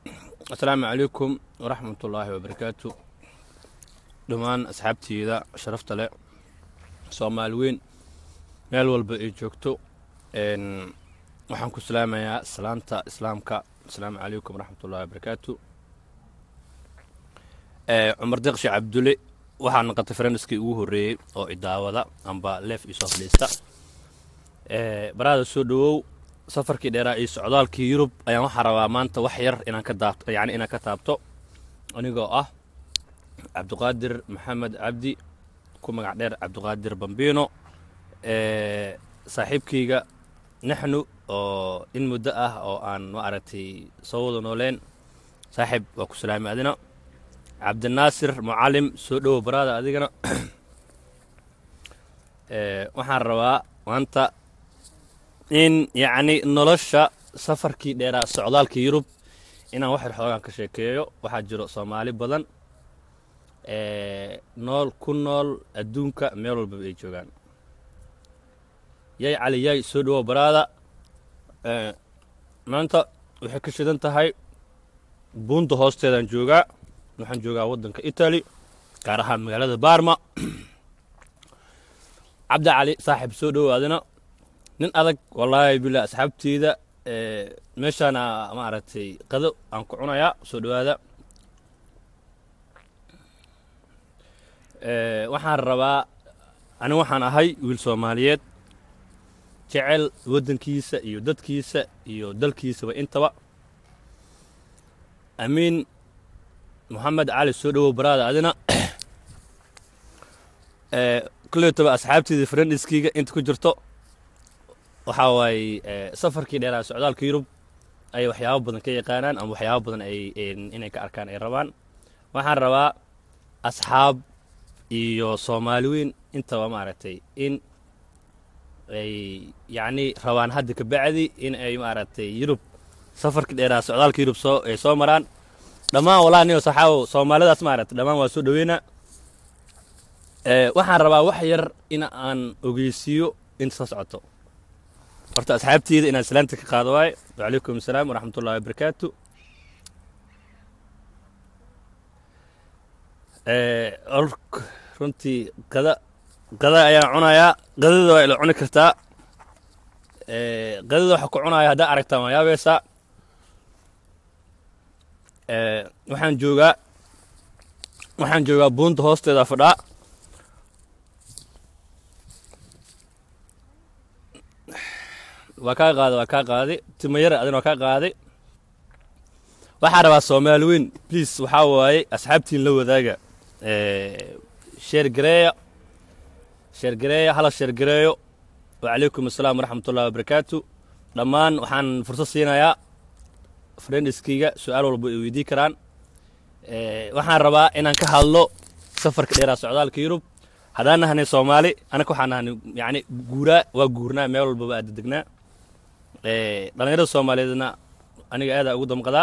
asalaamu calaykum waraxmat ullaahi wabarakaatu dhammaan asxaabteyda sharafta leh soomaali weyn meel walba ay joogto waxaan ku salaamayaa salaanta islaamka asalaamu calaykum waraxmat ullahi wabarakaatu cumar deeq sheekh cabdulle waxaa naqatay faranskii ugu horreeyey oo idaawada amba leef iyo soo fadhiista baraada soo dhowow safarkii dheeraa iyo socdaalkii yurub ayaan waxaa rabaa maanta wax yar inaan ka daabto yani inaan ka taabto anigoo ah cabdiqaadir maxamed cabdi ku magac dheer cabdiqaadir bambino saaxiibkayga naxnu oo in muddo ah oo aan ma aragtay soo wada nooleen saaxiib waa ku salaamay adina cabdinaasir mucalim soo dhowow baraada adigana waxaan rabaa maanta in yacni nolosha safarkii dheeraa socdaalka yurub inaan wax yar xoogaan ka sheekeeyo waxaa jiro soomaali badan nool ku nool adduunka meel walbaba ay joogaan yay cali yay soo dhowow baraada maanta waxay ka shidan tahay buunta hoosteedaan joogaa waxaan joogaa waddanka italy gaar ahaan magaalada baarma cabdi cali saaxiib soo dhowaadina nin adag wallaahi billah asxaabteyda meeshaana maaragtay qado aan ku cunayaa soo dhowaada waxaan rabaa ani waxaan ahay wiil soomaaliyeed jecel waddankiisa iyo dadkiisa iyo dalkiisaba intaba amiin moxamed cali soo dhowow baraada adina kuleytaba asxaabteyda friendiskiiga inta ku jirto waxaa waaye safarkii dheeraa socdaalka yurub ayay waxyaabo badan ka yaqaanaan ama waxyaabo badan ay inay ka arkaan ay rabaan waxaan rabaa asxaab iyo soomaali weyn intaba maaragtay in ay yacni rabaan hadda ka bacdi in ay maaragtay yurub safarkii dheeraa socdaalka yurub soo ay soo maraan dhammaan walaa niyo saxaabow soomaalidaas maaragtay dhammaan waa soo dhaweynaa waxaan rabaa wax yar in aan ogeysiiyo inta soo socoto horta asxaabteyda inaan salaanta ka qaado waaye wacalaykum asalaam waraxmat ullahi wabarakaatu runtii qada qada ayaan cunayaa qadada waa ila cuni kartaa qadada waxaa ku cunaya haddaa aragtaan waa yaabaysaa waxaan joogaa waxaan joogaa buunta hoosteeda fadhaa waa kaa qaaday waa kaa qaaday timayara adina waa kaa qaaday waxaa rabaa soomaali weyn bliis waxaa waaye asxaabtiin la wadaaga sheergareeya sheergareeya hala sheergareeyo wacalaykum asalaam waraxmat ullahi wabarakaatu dhammaan waxaan fursad siinayaa friendiskayga su-aal walba ay weydii karaan waxaan rabaa inaan ka hadlo safarka dheeraa socdaalka yurub haddaan nahanay soomaali anaka waxaan nahanay yani guuraa waa guurnaa meel walbaba aada degnaa dhallinyarada soomaaliyeedna aniga aadaa ugu damqadaa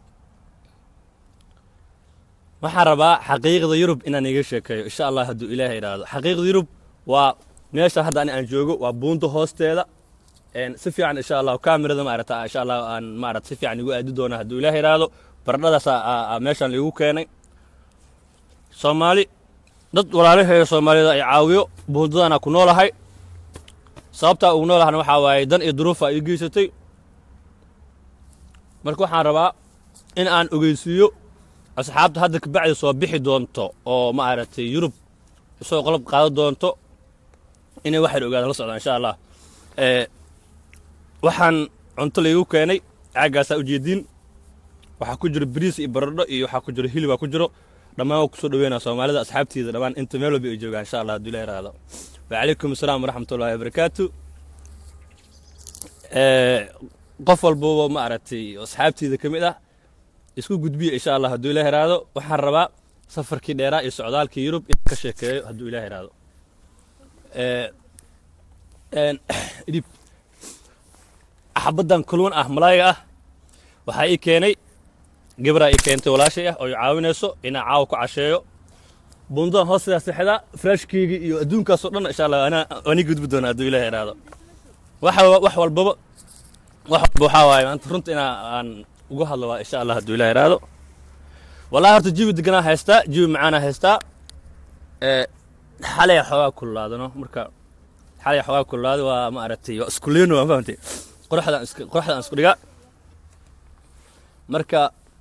waxaan rabaa xaqiiqda yurub inaan iga sheekeeyo insha allah hadduu ilaahay idhaahdo xaqiiqda yurub waa meesha hadda ani aan joogo waa buunta hoosteeda si fiican insha allah kamerada maarata insha allah aan maarata si fiican igu aadi doona hadduu ilaahay idhaahdo baradhadaas meeshaan liigu keenay soomaali dad walaalaheeda soomaalida ay caawiyo buundadaana ku noolahay sababtaa ugu noolahana waxaa waaye dan iyo duruufa ii geysatay marka waxaan rabaa in aan ogeysiiyo asxaabta hadda kabacdi soo bixi doonto oo ma aragtay yurub isoo qolob qaadan doonto inay waxyar ogaada la socdaan insha allah waxaan cunto laygu keenay caaggaasaa ujeediin waxaa ku jiro bariis iyo baradho iyo waxaa ku jiro hilibaa ku jiro dhammaan waa kusoo dhaweynaa soomaalida asxaabteeda dhammaan inta meel walba ay joogaan insha allah hadduu ilahi raado wacalaykum asalaam waraxmat ullahi wabarakaatu qof walbaba ma aragtay asxaabteeda ka mid ah isku gudbiya insha allah hadduu ilahi raado waxaan rabaa safarkii dheeraa iyo socdaalkii yurub in ka sheekeeyo hadduu ilahi raado idhib xabaddan kulman ah malaayga ah waxaa ii keenay gabraa ii keentay walaashay ah oo i caawinayso inaa caawa ku casheeyo bundadan hoosteeda sexda frashkeyga iyo adduunkaasoo dhan insha allah anaa ani gudbi doona hadduu ilahi idhaahdo waxa wax walbaba wax walba waxaa waaye maanta runta inaa aan ugu hadlo waa insha allah hadduu ilaah iraado wallahi horta jibi deganaa haystaa jibi macaanaa haystaa ee xalay xoogaa kululaadano marka xalay xoogaa kululaada waa ma aragtay waa isku leeno waa fahamtay qoraxdaan iska qoraxdaan isku dhigaa marka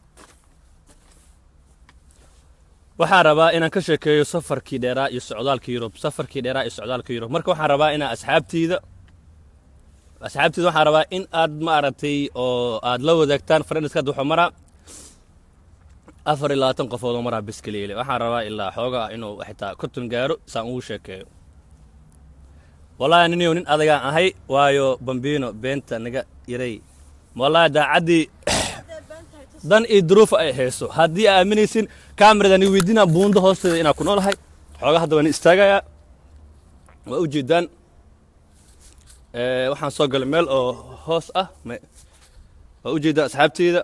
waxaan rabaa inaan ka sheekeeyo safarkii dheeraa iyo socdaalkii yurub safarkii dheeraa iyo socdaalkii yurub marka waxaan rabaa inaa asxaabtiida asxaabtiida waxaan rabaa in aad ma aragtay oo aad la wadaagtaan friendska hadda wuxuu maraa afar iyo labaatan qofood oo maraa biskaliile waxaan rabaa ilaa xoogaa inuu xitaa konton gaaro saan ugu sheekeeyo wallaahi niniyow nin adagaan ahay waayo bambino beenta naga yaray wallaahi daacaddii dan iyo duruufa ay hayso haddii aa aaminaysin kaamiradan i weydiinaa buundo hoosteeda inaa ku noolahay xoogaa hadda waan istaagayaa waa u jeedaan waxaan soo galay meel oo hoos ah waa u jeedaan asxaabteyda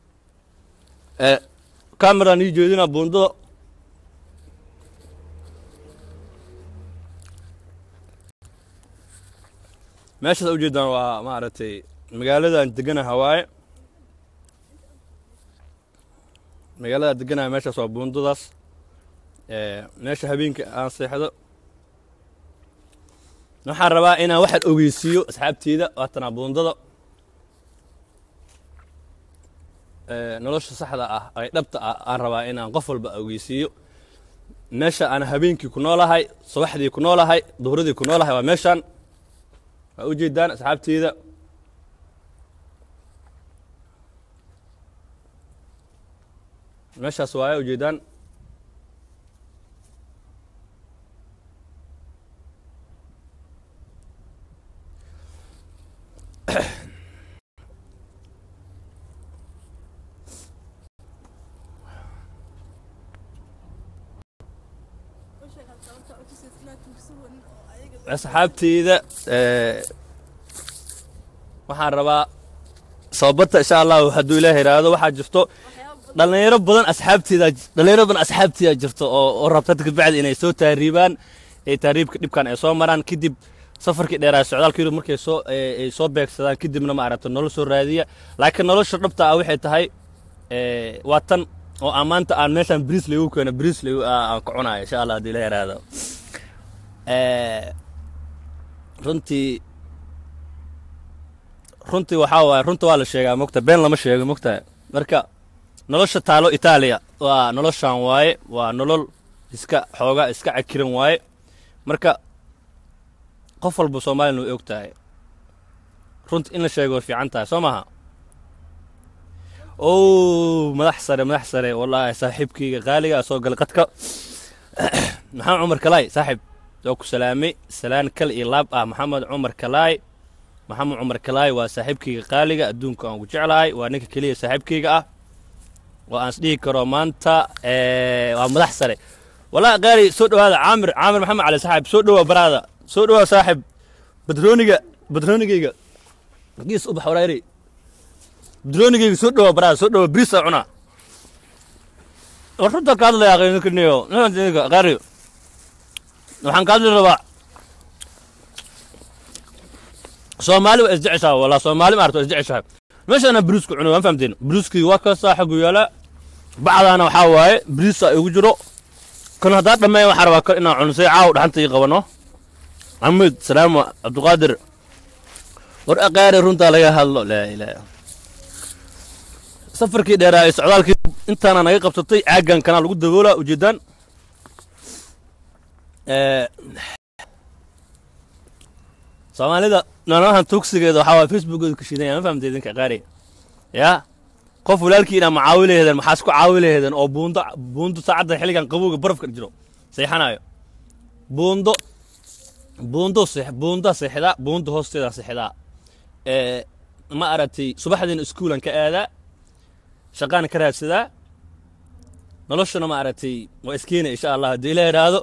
kaamiradan ii jeedinaa buundada meeshaas aa u jeedaan waa maaragtay magaaladan deganaha waaye magaalada deganaha meeshaas waa buundadaas meesha habeenka aan seexdo waxaan rabaa inaan waxaan ogeysiiyo asxaabteyda waatanaa buundada nolosha saxda ah ay dhabta ah aan rabaa inaan qof walba ogeysiiyo meesha aan habeenkii ku noolahay subaxdii ku noolahay duhradii ku noolahay waa meeshaan waa u jeedaan asxaabteyda meeshaas waaye ujeedaan asxaabteyda waxaan rabaa sababata insha allahu hadduu ilaah iraahdo waxaa jirto dhalinyaro badan asxaabteeda dhalinyaro badan asxaabteeda jirto oo oo rabta dadka bacdi inay soo taariibaan ee taariibka dhibkan ay soo maraan kadib safarkii dheeraa socdaalka yurub markay soo ay soo beegsadaan kadibna ma aragto nolol soo raadiya laakiin nolosha dhabta ah waxay tahay waa tan oo aan maanta aan meeshaan bris lagu keeno bris lagu aan ka cunayo insha allah haddii la yaraado runtii runtii waxaa waaye runta waa la sheegaa mogta been lama sheego mogta marka nolosha taalo itaaliya waa noloshan waaye waa nolol iska xoogaa iska cakiran waaye marka qof walba soomaalina way og tahay runta in la sheego way fiican tahay soo maaha o madax sare madax sare wallaahi saaxiibkayga qaaliga soo galay qadka maxamed cumar kalaay saaxiib soo ku salaamay salaan kal iyo laab ah maxamed cumar kalaay maxamed cumar kalaay waa saaxiibkayga qaaliga adduunka aan ku jeclahay waa ninka keliya saaxiibkayga ah oo aan isdhihi karo maanta waa madax sare wallahi qaali soo dhowaada caamir caamir maxamed cali saaxiib soo dhowaa baraada soo dhowaa saaxiib badrooniga badroonigayga giis ubax waraari badroonigayga soo dhowaa baraada soo dhowaa bris aa cunaa war runta ka hadlaya aqaynikaniyo qaari waxaan ka hadli rabaa soomaali waa isjeceshaha wallah soomaali maarta waa isjeceshahay meeshaana bariisku cuno waan fahamteen bariiskii waa kasaa xaggu yaala bacdaana waxaa waaye bariisa igu jiro kan haddaa dhammeeya waxaa rabaa kal inaan cunsay caaw dhaxanta ii qabano maxamed salaamo cabdiqaadir war aqaari runtaa laga hadlo laa ilaaha safarkii dheeraa ee socdaalkii intaana naga qabsatay caaggan kanaa lagu daboolaa ujeedaan soomaalida noolahan tugsigeeda waxaa waay facebookeedu ka shidan ma fahamta idinka qaari yaa qof walaalkii inaa macaawi laheedeen maxaa isku caawi laheedeen oo buundo buundo saacadda xilligan qabowga barafka jiro seexanayo buundo buundo seex buunda seexdaa buunda hoosteeda seexdaa ee ma aragtay subaxdiina iskuulan ka aadaa shaqaan ka raadsadaa noloshana ma aragtay waa iskeena insha allah haddii ila idhaahdo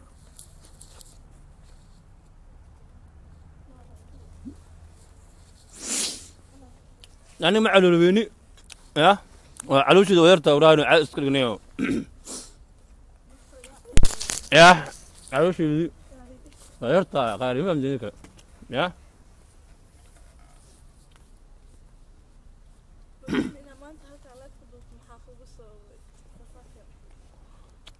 yani ma caloolweyni ya waa caloosheeda wayarta waraanu caad iska dhignayo ya caloosheedii waa yartaa qaari ma amdini kale ya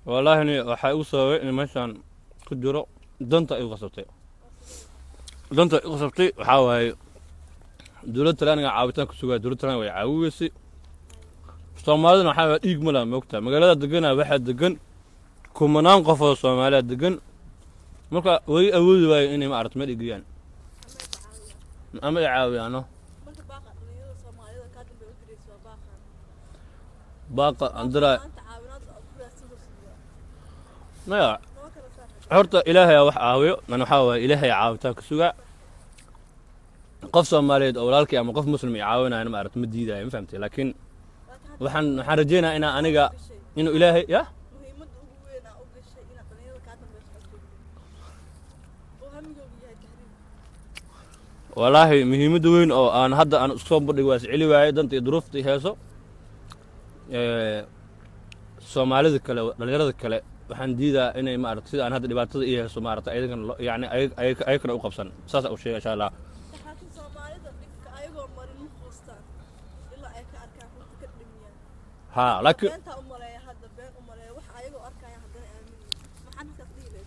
wallaahini waxaa igu sababay in meeshaan ku jiro danta igu qasabtay danta igu qasabtay waxaa waaye dowladda talyaaniga caawitaan ku sugaa dowladda talyaaniga way caawiweysay soomaaliduna waxaa waa dhiig ma laha moogtaa magaalada degana waxaa degan kumanaan qof oo soomaaliya degan marka way awoodi waayo inay ma aragto meel igiyaan ama ay caawiyaano marka baaqa dhalinyarada soomaalida kaa dambe u diraysa waa baaqan baaqa andiraa maanta caawinaad aad ku raadsan karsiiya maya noo kala saar horta ilaahay aa wax caawiyo nan waxaa waaye ilaahay caawitaan ka sugaa qof soomaaliyeed oo walaalkii ama qof muslim ay caawinayana ma aragto ma diidaayo ma fahamtay laakiin laakiin waxaan waxaan rajaynayaa inaa aniga gashay inuu ilaahay ya muhiimadda ugu weyn aa u gashay inaad dhalinyarada kaa dambe socodso oo hamigoogu yahay tahriib wallaahi muhiimadda weyn oo aan hadda aan isku soo bandhig waa isceli waaye danta iyo duruufta iyo heeso ee, soomaalida kale dhalinyarada kale waxaan diidaa inay maarata sida aan hadda dhibaatada iyo heeso maarata ayagana lo- yacni ayag- ayag- ayagana u qabsan saas u sheega insha allah laakiin soomaalida dhibka ayagoo marin ma quustaan ilaa ay ka arkaan runta ka dhimiyaan ha laakiin beentaa u maleeya hadda been u maleeya wax ayagoo arkaya haddana aaminin maxaa markaas dhihi lahayd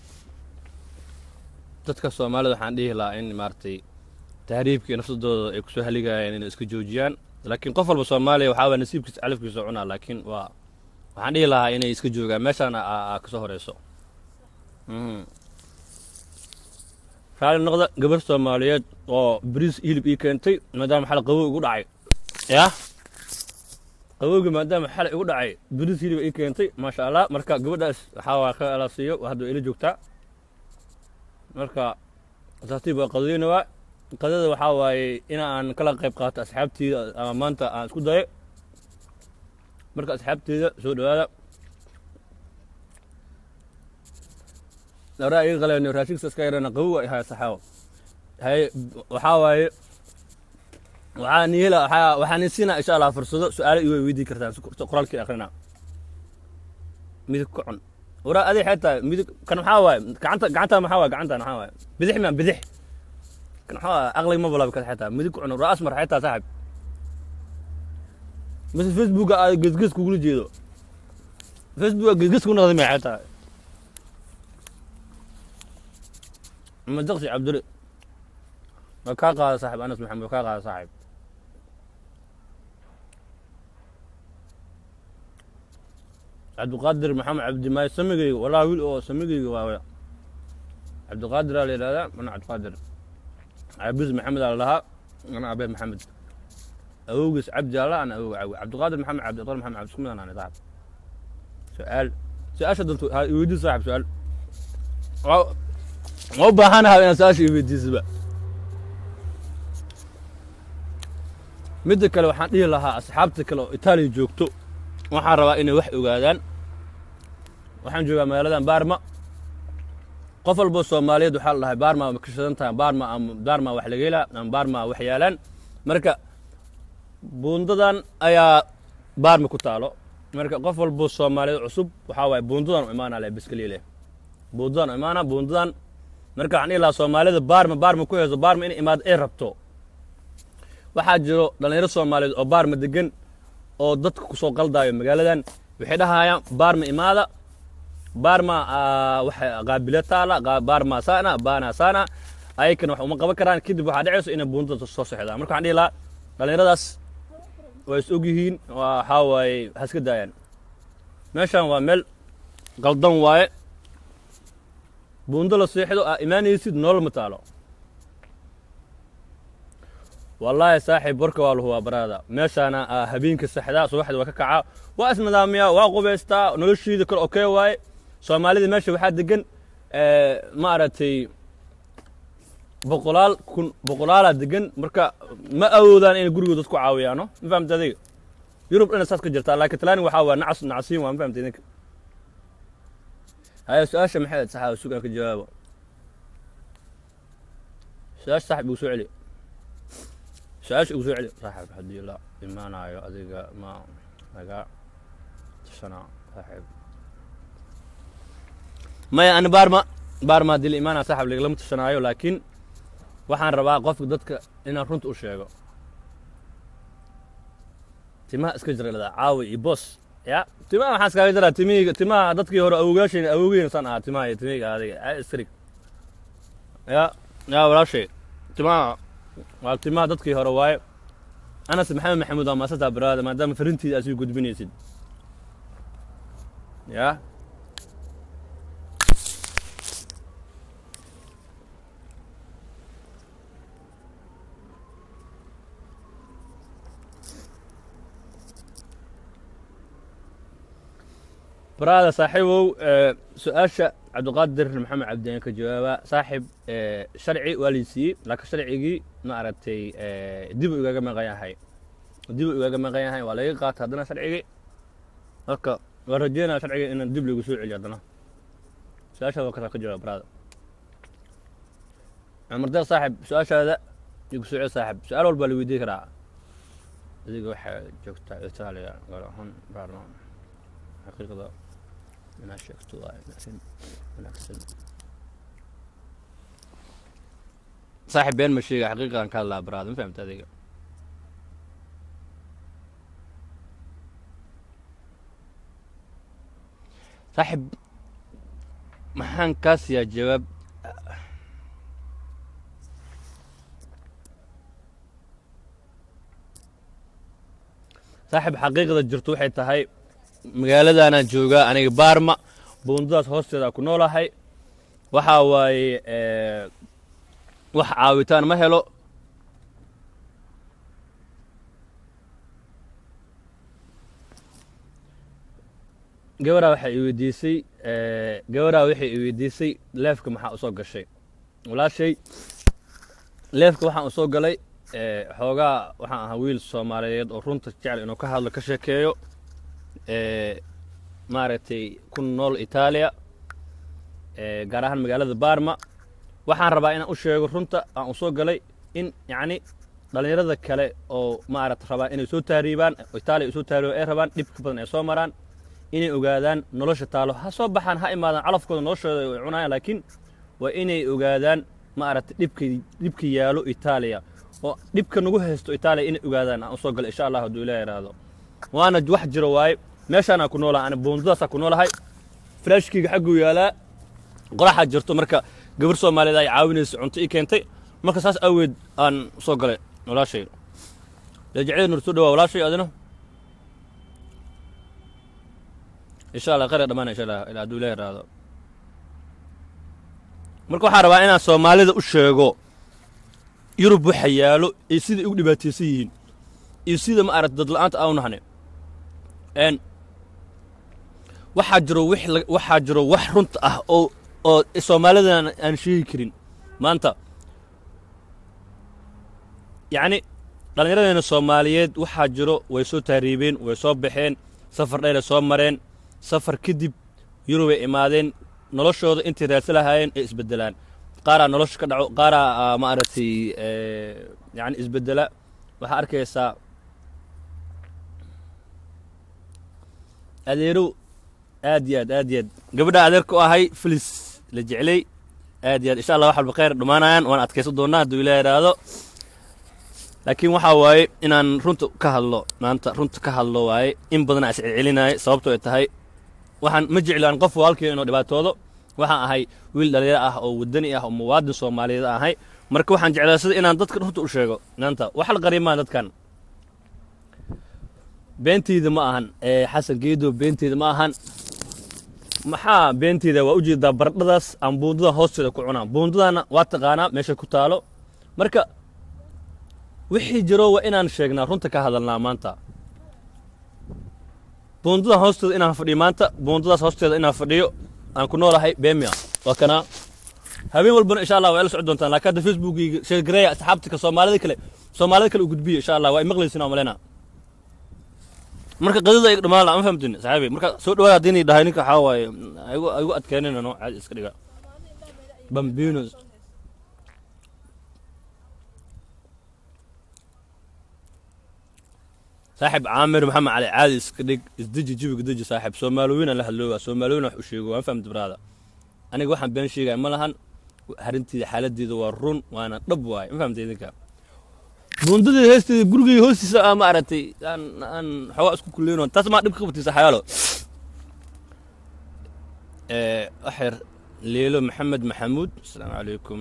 dadka soomaalida waxaan dhihi lahaa in maaragtay tahriibka iyo nafsadooda ay kusoo haligayaan inay iska joojiyaan laakiin qof walba soomaaliya waxaa waa nasiibkiisa calafkiisa cunaa laakiin waa waxaan dhihi lahaa inay iska joogaan meeshaana aa aa kasoo horeyso Mhm. raali noqda gabar soomaaliyeed oo bariis hilib ii keentay maadaama xal qabow igu dhacay yah qabowga maadaama xal igu dhacay bariis hilib ii keentay maasha allah marka gabadhaas waxaa waa ka ala siiyo hadda way ila joogtaa marka tartiib waa qadadeyna waa qadada waxaa waaye in aan kala qayb qaato asxaabteyda ama maanta aan isku dayo marka asxaabteyda soo dhawaada dawraa iga qaleen raashinka iska yarana qabow ay haya saxaawo hay waxaa waaye waxaa niyela waxaa waxaan siinaa insha allah fursado su-aalo iway weydii kartaan si qoraalkii akhrina midib ka cun waraa adig xetaa midib kan maxaa waaye gacanta gacanta maxaa waaye gacanta maxaa waaye bidix maan bidix kan maxaa waaye aqlig ma balaabi kara xetaa midib ka cun waraa asmar xetaa saaxib mise facebooka aad gesges kugula jeedo facebooka gesges ku noqday may xetaa ma daqsi cabduli waa kaa qaada saaxib anas maxamed waa kaa qaada saaxib cabdiqaadir maxamed cabdimaayo samigayga walaa wiil oo samigayga waawe cabdiqaadir aa la yidhahdaa mana cabdiqaadir cabis maxamed aa la dhahaa ana abeed maxamed awowgiis cabdi alla ana awow cawi cabdiqaadir maxamed cabdi iqar maxamed cabdi isku mid anaan saaxib su-aal su-aasha dantu ha iweydii saaxib su-aal waa ma u baahanaha inaad su-aasha iweydiisaba midda kale waxaan dhihi lahaa asxaabta kale oo itaaliya joogto waxaan rabaa inay wax ogaadaan waxaan joogaa magaaladan baarma qof walbo soomaaliyeed waxaa la dhahay baarma ma ka shidan tahay baarma ama baarma wax laga helaa ama baarma wax yaalaan marka buundadan ayaa baarma ku taalo marka qof walbo soomaaliyeed cusub waxaa waaye buundadan u imaanaa le biskaliile buundadan u imaanaa buundadan marka waxaan dhihi lahaa soomaalida baarma baarma ku heeso baarma inay imaado ay rabto waxaa jiro dhallinyaro soomaaliyeed oo baarma degan oo dadka kusoo qaldaayo magaaladan waxay dhahayaan baarma imaada baarma waxa qaabilo taala qa- baarma sana baana sana ayakana wax uma qaban karaan kadib waxaa dhacayso inay buundada soo socdaan marka waxaan dhihi lahaa dhallinyaradaas waa is og yihiin waa waxaa waaye ha iska daayaan meeshan waa meel qaldan waaye buundo la seexdo aa imaanaysid nolol ma taalo wallaahi saaxiib warka waa lahu waa baraada meeshaana aa habeenka saxdaa subaxda waa ka kacaa waa isnidaamiyaa waa qubaystaa noloshiida kale okey waaye soomaalida meesha waxaa degan ma aragtay boqolaal kun boqolaalaa degan marka ma awoodaan inay gurigooda dadku caawiyaano ma fahamta adiga yurub dhana saas ka jirtaa laakiin talaani waxaa waa nacas nacasiin waa ma fahamta idinka haya su-aasha maxay ahayd saxaaba sugaan ka jawaabo su-aasha saaxib igu soo celi su-aasha igu soo celi saaxib haddii la imaanayo adiga ma laga tashanaa saaxib maya ani baarma baarma haddii la imaanaya saaxib lagalama tashanaayo laakiin waxaan rabaa qofka dadka inaan runta u sheego timaha iska jira dhadaa caawi iyo boos ya timaha waxaan iskaaga jaraa timihii timaha dadkii hore awoogaashayn awoogeyn saan ahaa timaha iyo timihii adiga iskrig ya ya walaashay timaha waa timaha dadkii hore waaye anas maxamed maxamuud waa maasataa baraada maadaama farintiida aad sii gudbinaysid ya برادا صاحبه su-aasha cabdiqaadir maxamed cabdiyaan ka jawaaba saaxib sharci waa laysiyey laakiin sharcigii ma aragtay dib u igaga maqan yahay dib u igaga maqan yahay waa laga qaata haddana sharcigii marka waan rajeynaya sharciga inaan dib lagu soo celiyo haddana su-aashaada waa kasaa ka jawaaba baraada cumar deeq saaxib su-aashaada igu soo celi saaxib su-aal walba la weydiin karaa adiga waxaa joogtaa itaaliya gaar ahaan baarlamaan xaqiiqda inaad sheegto waa arrin wanaagsan saaxib been ma sheega xaqiiqan ka hadlaa baraada ma fahamta adiga saaxib maxaan kaa siiyaa jawaab saaxib xaqiiqda jirto waxay tahay magaaladaanaan joogaa aniga baarma buundadaas hoosteeda ku noolahay waxaa waaye wax caawitaan ma helo gabaraa waxay i weydiisay gabaraa waxay i weydiisay leefka maxaa usoo gashay walaashay leefka waxaan usoo galay xoogaa waxaan ahaa wiil soomaaliyeed oo runta jecel inuu ka hadlo ka sheekeeyo maaragtay ku nool itaaliya gaar ahaan magaalada baarma waxaan rabaa inaan u sheego runta aan usoo galay in yacni dhallinyarada kale oo maaragta rabaa inay soo taariibaan itaaliya usoo taariibo ay rabaan dhibka badan ay soo maraan inay ogaadaan nolosha taalo ha soo baxaan ha imaadaan calafkooda noloshooda ay cunayaan laakiin waa inay ogaadaan maaragtay dhibka dhibka yaalo itaaliya oo dhibka nagu haysto itaaliya inay ogaadaan aan usoo galay insha allah hadduu ilaah yidhaahdo waana wax jiro waaye meeshaanaa ku noolaha ani buundadaasaa ku noolahay flaashkeyga xagguu yaalaa qoraxaa jirto marka gabar soomaaliyeed ay caawinaysa cunto ii keentay marka saas aweed aan soo galay walaashay lajeceda nur soo dhawaa walaashay adina insha allah khayr dhamaan insha allah ilaa hadduu ilaah yaraado marka waxaan rabaa inaan soomaalida u sheego yurub waxa yaalo iyo siday ugu dhibaataysan yihiin iyo sida ma aragta dad la-aanta aanu nahnay n waxaa jiro wix waxaa jiro wax runta ah oo oo soomaalidan aan sheegi karin maanta yacni dhallinyaradeena soomaaliyeed waxaa jiro way soo taariibeen way soo baxeen safar dheeray soo mareen safar kadib yurubay imaadeen noloshooda intay raadsa lahaayeen ay isbeddelaan qaaraa nolosha ka dhaco qaaraa ma aragtay yani isbeddela waxaa arkaysaa adeerow aad iyo aad aad iyo aad gabadha adeerka u ahay filis la jeclay aad iyo aad insha allah wax walba khayr dhammaanayaan waan adkaysan doonaa hadduu ilaah yidhaahdo laakiin waxaa waaye inaan runta ka hadlo maanta runta ka hadlo waaye in badanaa is celcelinaayo sababtoo ay tahay waxaan ma jeclaan qof walaalkii inuu dhibaatoodo waxaan ahay wiil dhalinyaro ah oo wadani ah oo muwaadin soomaaliyeed ahay marka waxaan jeclaa sida inaan dadka runta u sheego maanta wax la qarimaa dadkan beenteyda ma ahan xasan geedo beenteyda ma ahan maxaa beenteyda waa ujeedaa baradhadaas aan buundada hoosteeda ku cunaa buundadana waa taqaanaa meesha ku taalo marka wixii jiro waa inaan sheegnaa runta ka hadalnaa maanta buundada hoosteeda inaan fadhiyo maanta buundadaas hoosteeda inaan fadhiyo aan ku noolahay bemia waa kanaa habeen walbana insha allah waa ila socon doontaan laakiin hadda facebookiga sheergareeya asxaabtika soomaalida kale soomaalida kale u gudbiya insha allah waa imaqlaysin aan maleyna marka qadada ay dhamaan ma fahamtin saxaabi marka soo dhawaada haddii dhahay ninka waxaa waaye igu igu adkeenina no caadi iska dhiga bambinos saaxib caamir maxamed cali caadi iska dhig isdeji jawiga deji saaxib soomaaliwiin aan la hadlooga soomaaliwiin wax u sheego waan fahamta baraada aniga waxaan been sheegaya ma lahan harinteeda xaaladeeda waa run waana dhab waaye ma fahamta idinka buundadii heesteeda gurigay hoostiisa aa ma aragtay aan aan xoogaa isku kuleyno taas maa dhib ka qabtay saxayaalo waxyar leelo maxamed maxamuud asalaamu calaykum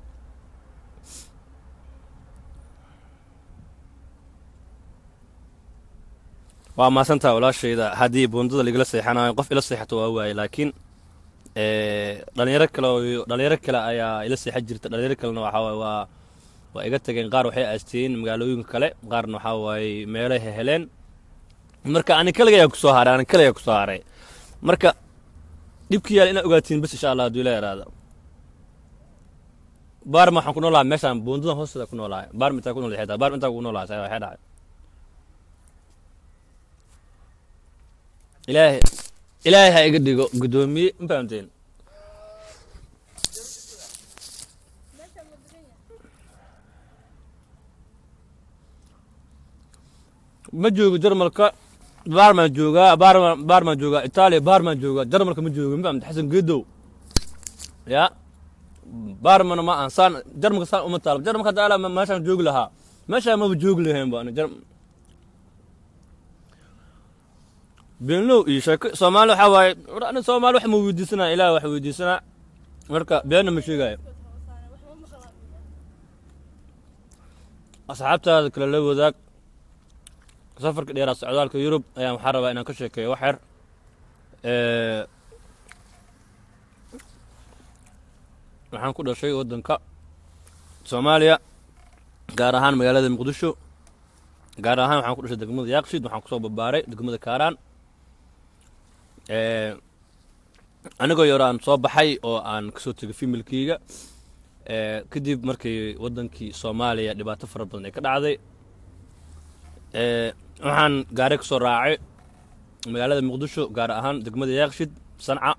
waa maasantaa walaashayda haddii buundada lagala seexanayo qof ila seexato waa waaye laakiin dhalinyaro kale oo- dhalinyaro kale ayaa ila seexan jirta dhalinyaro kalena waxaa waaye waa waa iga tageen qaar waxay aasteen magaalooyinka kale qaarna waxaa waaye meelay heheleen marka ani kaligayaa kusoo haray ani kaligaa kusoo haray marka dhibki yaal inaad ogaatiin bas insha allah hadduu ila yaraado baarma waxaan ku noolahay meeshaan buundadan hoosteeda ku noolahay baarma intaa ku nool xitaa baarma intaa ku noolahay saa waxay dhacay ilaahay ilaahay ha iga dhigo guddoomiye ma fahamteen meeshaan ma degan yahay ma joogo jarmalka baarmaan joogaa baarmaan baarmaan joogaa itaaliya baarmaan joogaa jarmalka ma joogo ma fahamte xasan geedow ya baarmana ma aan saan jarmalka saan uma taalo jarmalka hadda alaa meeshaan joogi lahaa meeshaan maba joogi lahayn ba ani jar beenlow iyo sheeko soomaali waxaa waaye war ani soomaali wax ma weydiisanaa ilaah wax weydiisanaa marka beenna ma sheegaayo kood hoosaane wax ma maqlaan asxaabtaada kale la wadaag safarka dheeraa socdaalka yurub ayaan waxaa rabaa inaan ka sheekeeyo wax yar Ee, waxaan ku dhashay waddanka soomaaliya gaar ahaan magaalada muqdisho gaar ahaan waxaan ku dhashay degmada yaaqshid waxaan kusoo barbaaray degmada kaaraan Ee, anigoo yaro aan soo baxay oo aan kasoo tegay femilkeyga Ee, kadib markii waddankii soomaaliya dhibaato fara badan ay ka dhacday Ee, waxaan gaari ka soo raacay magaalada muqdisho gaar ahaan degmada yaaqshid sanca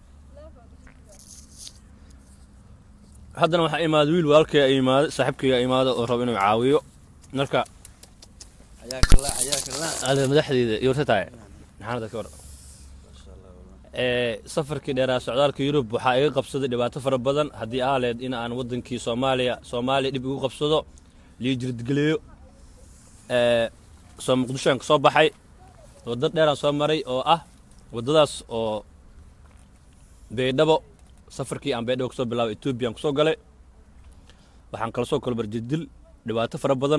haddana waxaa imaada wiil walaalkay ay imaaday saaxiibkayga ay imaada oo rabo inuu caawiyo marka حياك الله حياك الله ada madaxdeeda iyo warta tahay maxaanada ka war ما شاء الله والله ee safarkii dheeraa socdaalka yurub waxaa iga qabsaday dhibaato fara badan haddii ahaleed in aan waddankii soomaaliya soomaaliya dhib igu qabsado lii jirdgeleeyo ee soo muqdishoan ka soo baxay waddo dheeraan soo maray oo ah waddadaas oo baydhabo safarkii aan baydhabo kasoo bilaabay etoobiyaan kusoo galay waxaan kala soo kolbar jirdil dhibaato fara badan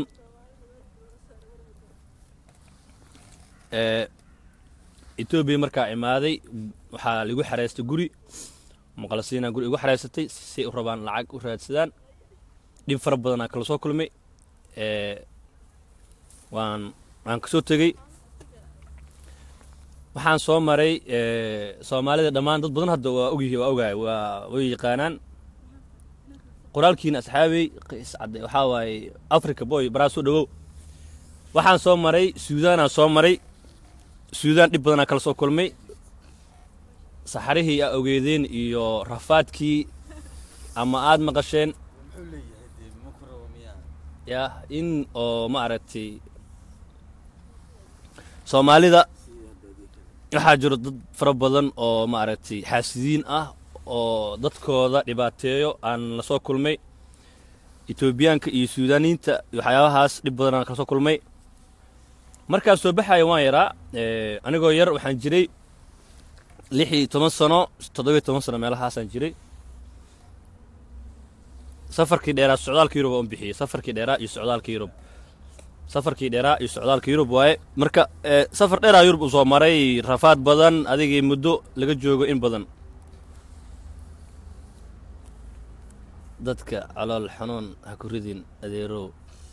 ee etoobiya markaa imaaday waxaa ligu xareystay guri muqalasiinaa guri igu xareysatay si ay u rabaan lacag u raadsadaan dhib fara badanaa kala soo kulmay ee waan waan kasoo tegey waxaan soo maray ee soomaalida dhammaan dad badan hadda waa ogyihi waa ogaay waa way yaqaanaan qoraalkiina asxaabey qiis cadde waxaa waaye africa boy baraa soo dhawow waxaan soo maray suudaanaan soo maray suudaan dhib badanaa kala soo kulmay saxarihii aa ogeedeen iyo rafaadkii ama aad maqasheen محول لي هدي مكره ومياه ya in oo ma aragtay soomaalida waxaa jiro dad fara badan oo ma aragtay xaasidiin ah oo dadkooda dhibaateeyo aan la soo kulmay etoobiyaanka iyo suudaaniinta iyo waxyaabahaas dhib badan aan kala soo kulmay markaas soo baxaya waan yaraa ee, anigoo yar waxaan jiray lix iyo toban sano toddobiyo toban sano meelahaasaan jiray safarkii dheeraa socdaalka yurub aan bixiyey safarkii dheeraa iyo socdaalka yurub safarkii dheeraa iyo socdaalka yurub waaye marka ee, safar dheeraa yurub uu soo maray rafaad badan adigii muddo laga joogo in badan dadka calool xanuun ha ku ridin adeerow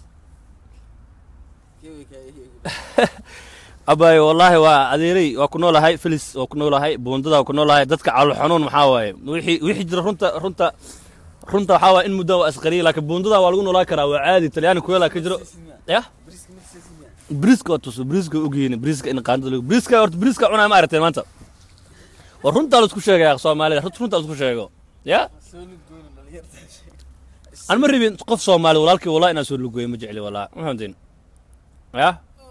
كيف كيف abaaye wallaahi waa adeeray waa ku noolahay felis waa ku noolahay buundada waa ku noolahay dadka calool xanuun maxaa waaye wixii wixii jira runta runta runta waxaa waaye in muddo waa asqariya laakiin buundada waa lagu noolaan karaa waa caadi talyaani kuweelaa ka jiro yah بريسك مرسيسيا briska waa tuso briska ogyihiin briska in qaandada lagu briska horta briska cunaa ma aragteen maanta war runtaa la isku sheegaya soomaalida runta runtaa la isku sheego ya سولو قول اللي يرتاح aan ma rabin qof soomaali walaalkii walaa inaan soo lugeeyo ma jecli walaa ma fahamteen ya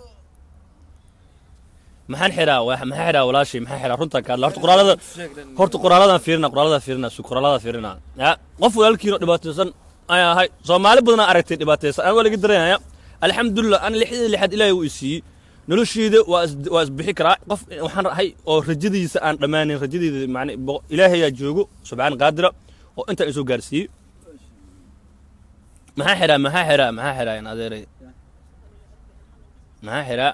maxaan xiraa wa- maxaa xiraa walaashay maxaa xiraa runtaan ka hadla horta qoraalada horta qoraaladan fiirina qoraaladan fiirina su qoraaladan fiirina ya qof walaalkiino dhibaataysan ayaa ahay soomaali badanaa aragtay dhibaataysan aan waa laga dareemaya alxamdulilah ana lixdii lixaad ilaahay uu isiiyey nolosheyda waa is waa isbixi karaa qof waxaan ahay oo rajadiisa aan dhammaanin rajadeyda macne boqo- ilaahayaa joogo subxaan qaadira oo intaa isoo gaarsiiyey maxaa xiraa maxaa xiraa maxaa xiraa in adeeray maxaa xiraa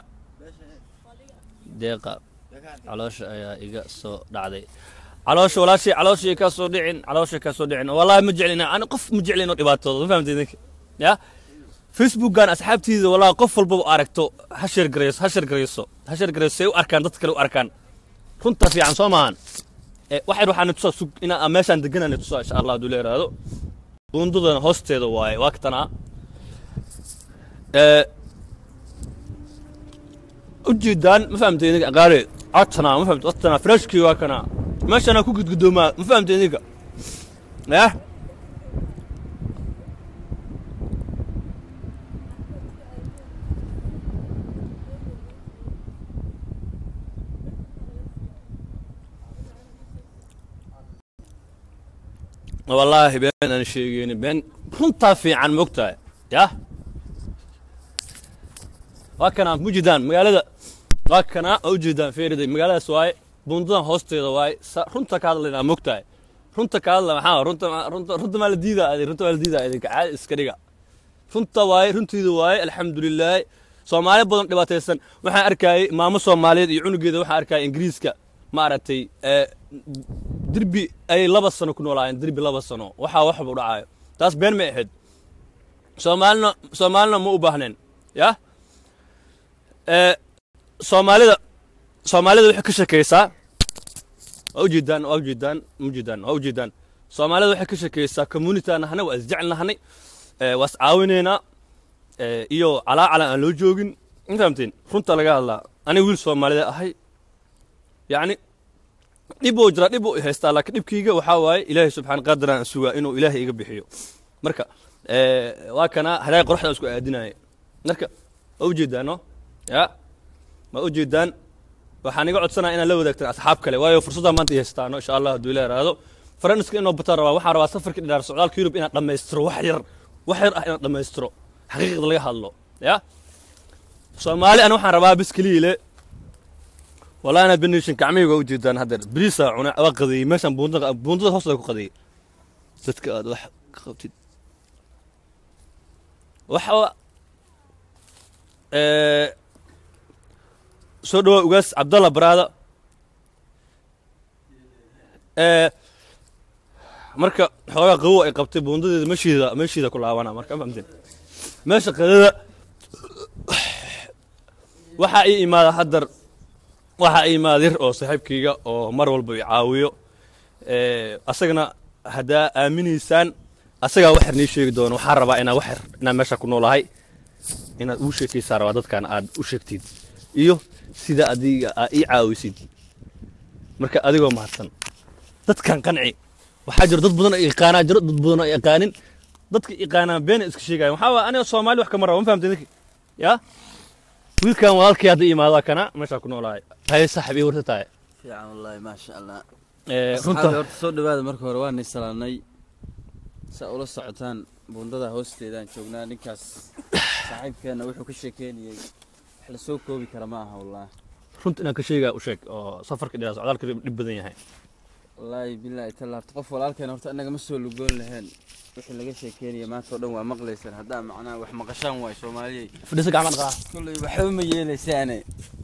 deeqa caloosha ayaa iga soo dhacday caloosha walaashay calooshay ka soo dhicin calooshay ka soo dhicin wallahi ma jeclina ani qof ma jeclino dhibaatooda ma fahamtay idinka ya facebookgan asxaabtiida wallahi qof walbaba aragto ha sheer garayso ha sheer garayso ha sheer garayso say u arkaan dadka kale u arkaan runta fiican soo maahan Eh, waxay waxaan tusaa sug inaa meeshaan deganaan tusaa insha allah hadduu la yaraado buundadana hoosteeda waaye waa katanaa Eh, ujeedaan ma fahamtay idinka qaare codtanaa ma fahamtay codtanaa freshkii waa kanaa meeshaana ku gudgudoomaa ma fahamtay idinka yah wallaahi been aan sheegeyni been runtaa fiican mogtahay yah waa kanaa mujidaan magaalada waa kanaa oo ujeedaan feeriday magaaladaas waaye buundadan hoosteeda waaye sa- runta ka hadlaynaa mogtahay runta ka hadla maxaa runta ma- runta runta maa la diidaa adi runta maa la diidaa idinka caadi iska dhiga runta waaye runtiida waaye alxamdulilaahi soomaali badan dhibaataysan waxaan arkayay maamo soomaaliyeed iyo cunugeeda waxaan arkayay ingiriiska maaragtay ee, derbi ay laba sano ku noolaayeen derbi laba sano waxaa waxba u dhacaayo taas been may ahayd soomaalina soomaalina ma u baahneen yah ee, soomaalida soomaalida waxay ka shakaysaa waa ujeedaan waa ujeedaan ma ujeedaan waa ujeedaan soomaalida waxay ka shakaysaa community aan nahnay waa isjecel nahnay ee, waa iscaawinaynaa ee, iyo calaacala aan loo joogin ma fahamteen runta laga hadlaa aniga wiil soomaalida ahay yacni dhib uu jira dhib uu i haystaa laakiin dhibkayga waxaa waaye ilaahay subxaan qadiraan aan sugaa inuu ilaahay iga bixiyo marka ee, waa kana hadaay qoraxda isku aadinaya marka waa ujeedaan no ya ma ujeedaan waxaan iga codsanaya inaad la wadaagtaan asxaab kale waayo fursaddaa maanta i haystaano insha allah hadduu ila yaraado faranska inoo bataan rabaa waxaan rabaa safarkii dhinaar socdaalka yurub inaan dhammaystiro wax yar wax yar ah inaan dhammaystiro xaqiiqda laga hadlo ya soomaali ana waxaan rabaa bis keliile wallahi ana benishin gacmihii waa ujeedaan haddeer beriisaa cuna waa qadeeyey meeshaan buundada buundada hoosteeda ku qadeeyey dadka aad wax ka qabtid waxa ee soo dhawaa ugaas cabdalla baraada ee marka xoogaa qabow ay qabtay buundadeeda meeshiida meeshiida ku laabana marka ma fahamteen meesha qadada waxaa ii imaada haddar waxaa ii imaada yar oo saaxiibkayga oo mar walba i caawiyo ee asagana haddaa aaminaysaan asagaa wax yar nii sheegi doono waxaan rabaa inaa wax yar inaan meesha ku noolahay inaad uu sheekaysaa rabaa dadkan aad u sheegtid iyo sida adiga aa ii caawisid marka adigoo mahadsan dadkan qanci waxaa jiro dad badan oo yaqaanaa jiro dad badan oo yaqaanin dadka yaqaanaa beena iska sheegaya waxaa waa aniga soomaali wax kama rabo ma fahamtay ninki ya wiilkan walaalkii hadda imaada kana meeshaa ku noolahay haye saaxib ii warta tahay fiican wallaahi maasha allah Ee, asxaabi runta horta soo dhawaada marka hore waan isalaanay saa ula socotaan buundada hoosteedaan joognaa ninkaas saaxiibkeena wuxuu ka sheekeynayay wax la soo koobi kara ma aha wallaahi runta inaan ka sheegaa u sheeg oo safarka dheeraa socdaalka dhib badan yahay wallaahi bilaahi talla horta qof walaalkeena horta annaga ma soo lugoon lahayn wixii laga sheekeynaya maanta oo dhan waa maqlaysaan haddaa macnaha wax maqashaan waay soomaaliyey fadhiisa gacmaad qaa kolley waxba ma yeelaysaane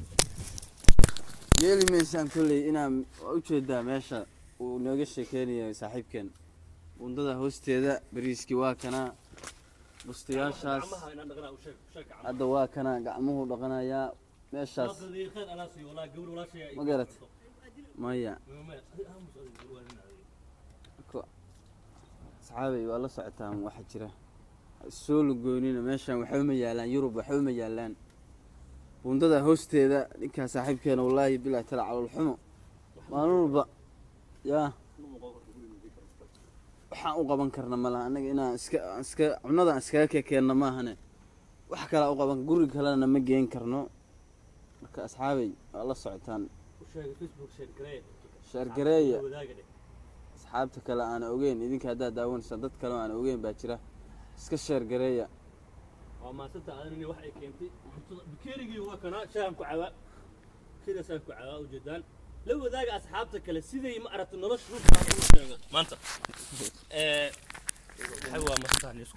yeeli maysaan kolley inaan waa ujeedaa meesha uu nooga sheekeynayo saaxiibkeen bundada hoosteeda bariiskii waa kanaa bustayaashaas hadda waa kanaa gacmuhu dhaqanayaa meeshaas ma garat maya Ko- asxaabay waa la socotaan waxa jira Ha soo lugoynina meeshan waxba ma yaalaan yurub waxba ma yaalaan bundada hoosteeda ninkaa saaxiibkeena wallaahi bilaahi tala calool xumo maalin walba yaa waxaan u qaban karna ma laha annaga inaan iska aan iska cunada aan iskaga kekeenna maahane wax kale u qaban guriga kalena ma geen karno marka asxaabay waa la socotaan sheergareeya asxaabta kale aan ogeyn idinka haddaad daawanaysaan dad kale oo aan ogeyn baa jira iska sheergareeya waa maasanta adanini wax ay keentay bakeerigii waa kanaa shaahan ku cabaa sidaasaan ku cabaa ujeedaan la wadaaga asxaabta kale siday ma aragta nolosha dhulkaan ugu sheego maanta Eh, waxay waa mastaan isku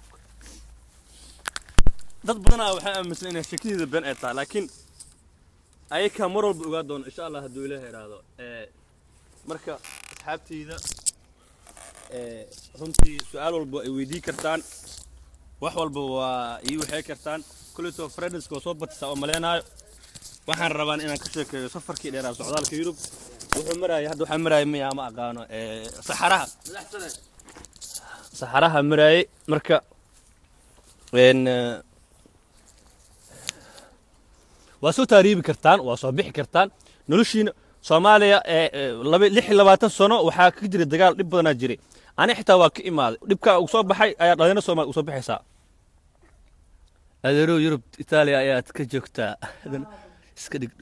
dad badanaa waxay aaminsan inay shakideeda been ay tahay laakiin ayakaa mar walba ogaa doona insha allah hadduu ilaaha idhaahdo Eh, marka asxaabteyda eh, runtii su-aal walba ay weydii kartaan wax walba waa ii waxay kartaan kulletoo friendska oo soo batisaa oo maleenaayo waxaan rabaan inaan ka sheekeeyo safarkii dheeraa socdaalka yurub wuxuu maraayay hadda waxaa maraayay miyaa ma aqaano eh, saxaraha saxaraha maraayay marka een, eh, waa soo taariibi kartaan waa soo bixi kartaan noloshiina soomaaliya ee ee, laba lix iyo labaatan sano waxaa ka jiray dagaal dhib badanaa jiray ani xitaa waa ka imaaday dhibkaa uu soo baxay ayaa dhalinyaro soomaali usoo baxaysaa adeerow yurub itaaliya ayaad ka joogtaa Haddana iska dhig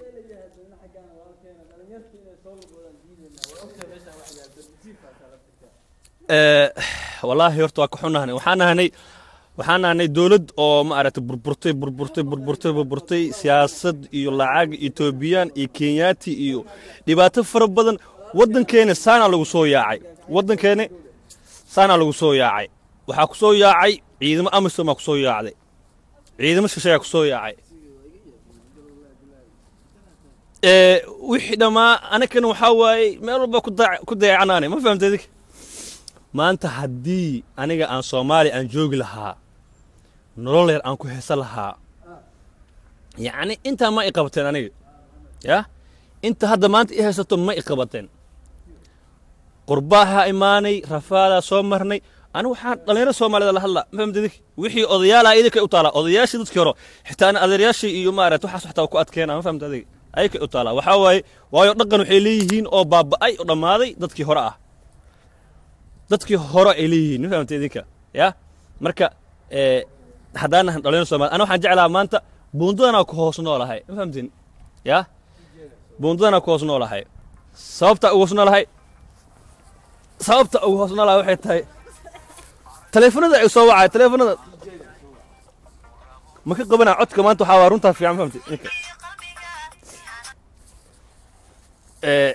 Eh, wallaahi horta waa ka xunahnay waxaan nahnay waxaan nahnay dowlad oo ma aragtay burburtay burburtay burburtay burburtay siyaasad iyo lacag etoobiyaan iyo kenyaati iyo dhibaato fara badan waddankeena saanaa lagu soo yaacay waddankeena saanaa lagu soo yaacay waxaa ku soo yaacay ciidamo amisom aa ku soo yaacday ciidamo shisheeyaa ku soo yaacay Eh, wixii dhammaa anakana waxaa waaye meel walba ku daac- ku dayacanaanay ma fahamtay idinka maanta haddii aniga aan soomaali aan joogi lahaa nolol yar aan ku heesan lahaa yacni intaa ma i qabateen aniga ya inta hadda maanta i haysato ma i qabateen qurbaaha imaanay rafaadaa soo marnay anigu waxaan dhallinyaro soomaalida la hadlaa ma fahamtay idinka wixii odayaalaha idinkay u taalaa odayaashii dadkii hore xitaa ana adeeryaashii iyo maarata waxaas waxtaa ku adkeena ma fahamtay adiga ayakay u taalaa waxaa waaye waayo dhaqan waxay leeyihiin oo baaba'ay oo dhammaaday dadkii hore ah dadkii hore ay leeyihiin ma fahamtay idinka ya marka eh, haddaan nahan dhalinyaro soomaali ana waxaan jeclaha maanta buundadanaa ku hoos noolahay ma fahamtin ya buundadanaa ku hoos noolahay sababta ugu hoos noolahay sababta ugu hoos noolahay waxay tahay taleefanada ay soo wacay taleefanada ma ka qabanaa codka maanta waxaa waa runtaa fiican ma fahamtay idinka Eh,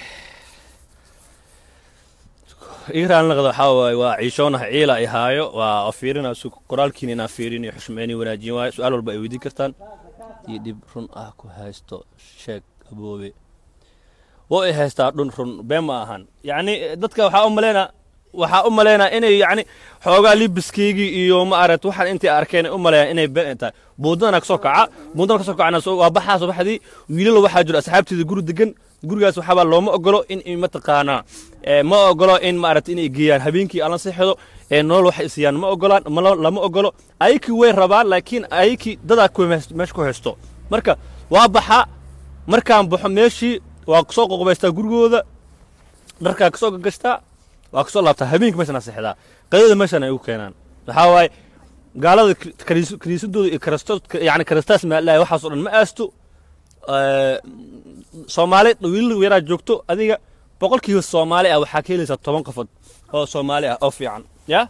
iiraan laqda waxaa waaye waa ciishoonaha ciila ay haayo waa fiirina su qoraalkiina inaan fiirin iyo xushmeyni wanaajin waayo su-aal walba ay weydiin kartaan iyo dhib run ah ku haysto sheeg aboobe oo ay haystaa dhun run been ma ahan yacni dadka waxaa u maleynaa waxaa u maleynaa inay yacni xoogaa libiskaygii iyo ma aragt waxaan intay arkeen ay u maleeyaan inay been ay tahay buundadana kasoo kaca buundana kasoo kacana soo- waa baxaa subaxdii wiilal waxaa jiro asxaabteeda guri degan gurigaas waxaabaa looma ogolo in in mataqaanaa eh, ma ogolo in maaragt inay geeyaan habeenkii alla seexdo ee nolol wax isiyaan ma ogolaan ma lo- lama ogolo ayakii way rabaan laakiin ayakii dadaa ku mees- meesha ku haysto marka waa baxa markaan baxo meeshii waa kasoo qoqobaystaa gurigooda dharkaa kasoo gagashtaa waa kasoo laabtaa habeenkii meeshan seexdaa qadada meeshan ay u keenaan waxaa waaye gaalada kri- kaniis- kaniisadooda iyo karasto yani karastaas maalahay waxaas oo dhan ma aasto Eh, soomaali wiilal yaraa joogto adiga boqolkiiba soomaali ah waxaa ka helaysaa toban qofood oo soomaali ah oo fiican ya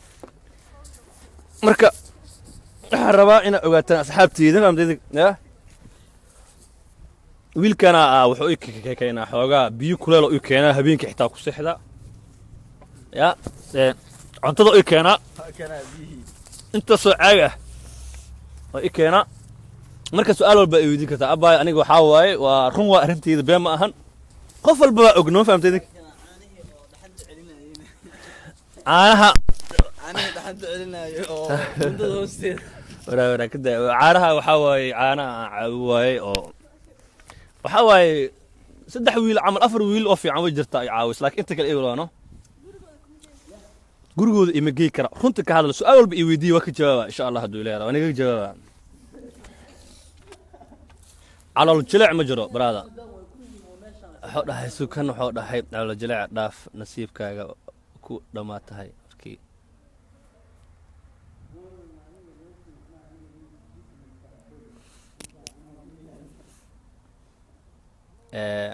marka waxaan rabaa inaad ogaataan asxaabteyda fahamtayda ya wiilkana ah wuxuu i ke- ke- keenaa xoogaa biyo kuleel oo i keenaa habeenkii xitaa ku seexdaa ya eh, cuntada i keenaa intaasoo caag ah oo i keenaa marka su-aal walba ay weydiin kartaa abbaay aniga waxaa waaye waa run waa arrinteyda been ma ahan qof walba waa og noo fahamtay idinka caanaha aniga dhaxanta celinayo oo bundada hoosteeda waraa waraa kada caanaha waxaa waaye caanaha aan caawi waaye oo waxaa waaye saddex wiil camal afar wiil oo fiican way jirtaa ay caawis laakiin inta kale eeglaano gurigooda ima gey kara runta ka hadla su-aal walba i weydiiya waa ka jawaaba insha allah hadduu ilaahay waa naga jawaaba calool jileec ma jiro baraada wuxuu dhahay sukan wuxuu dhahay calool jileec dhaaf nasiibkaaga ku dhammaa tahay markii Ee,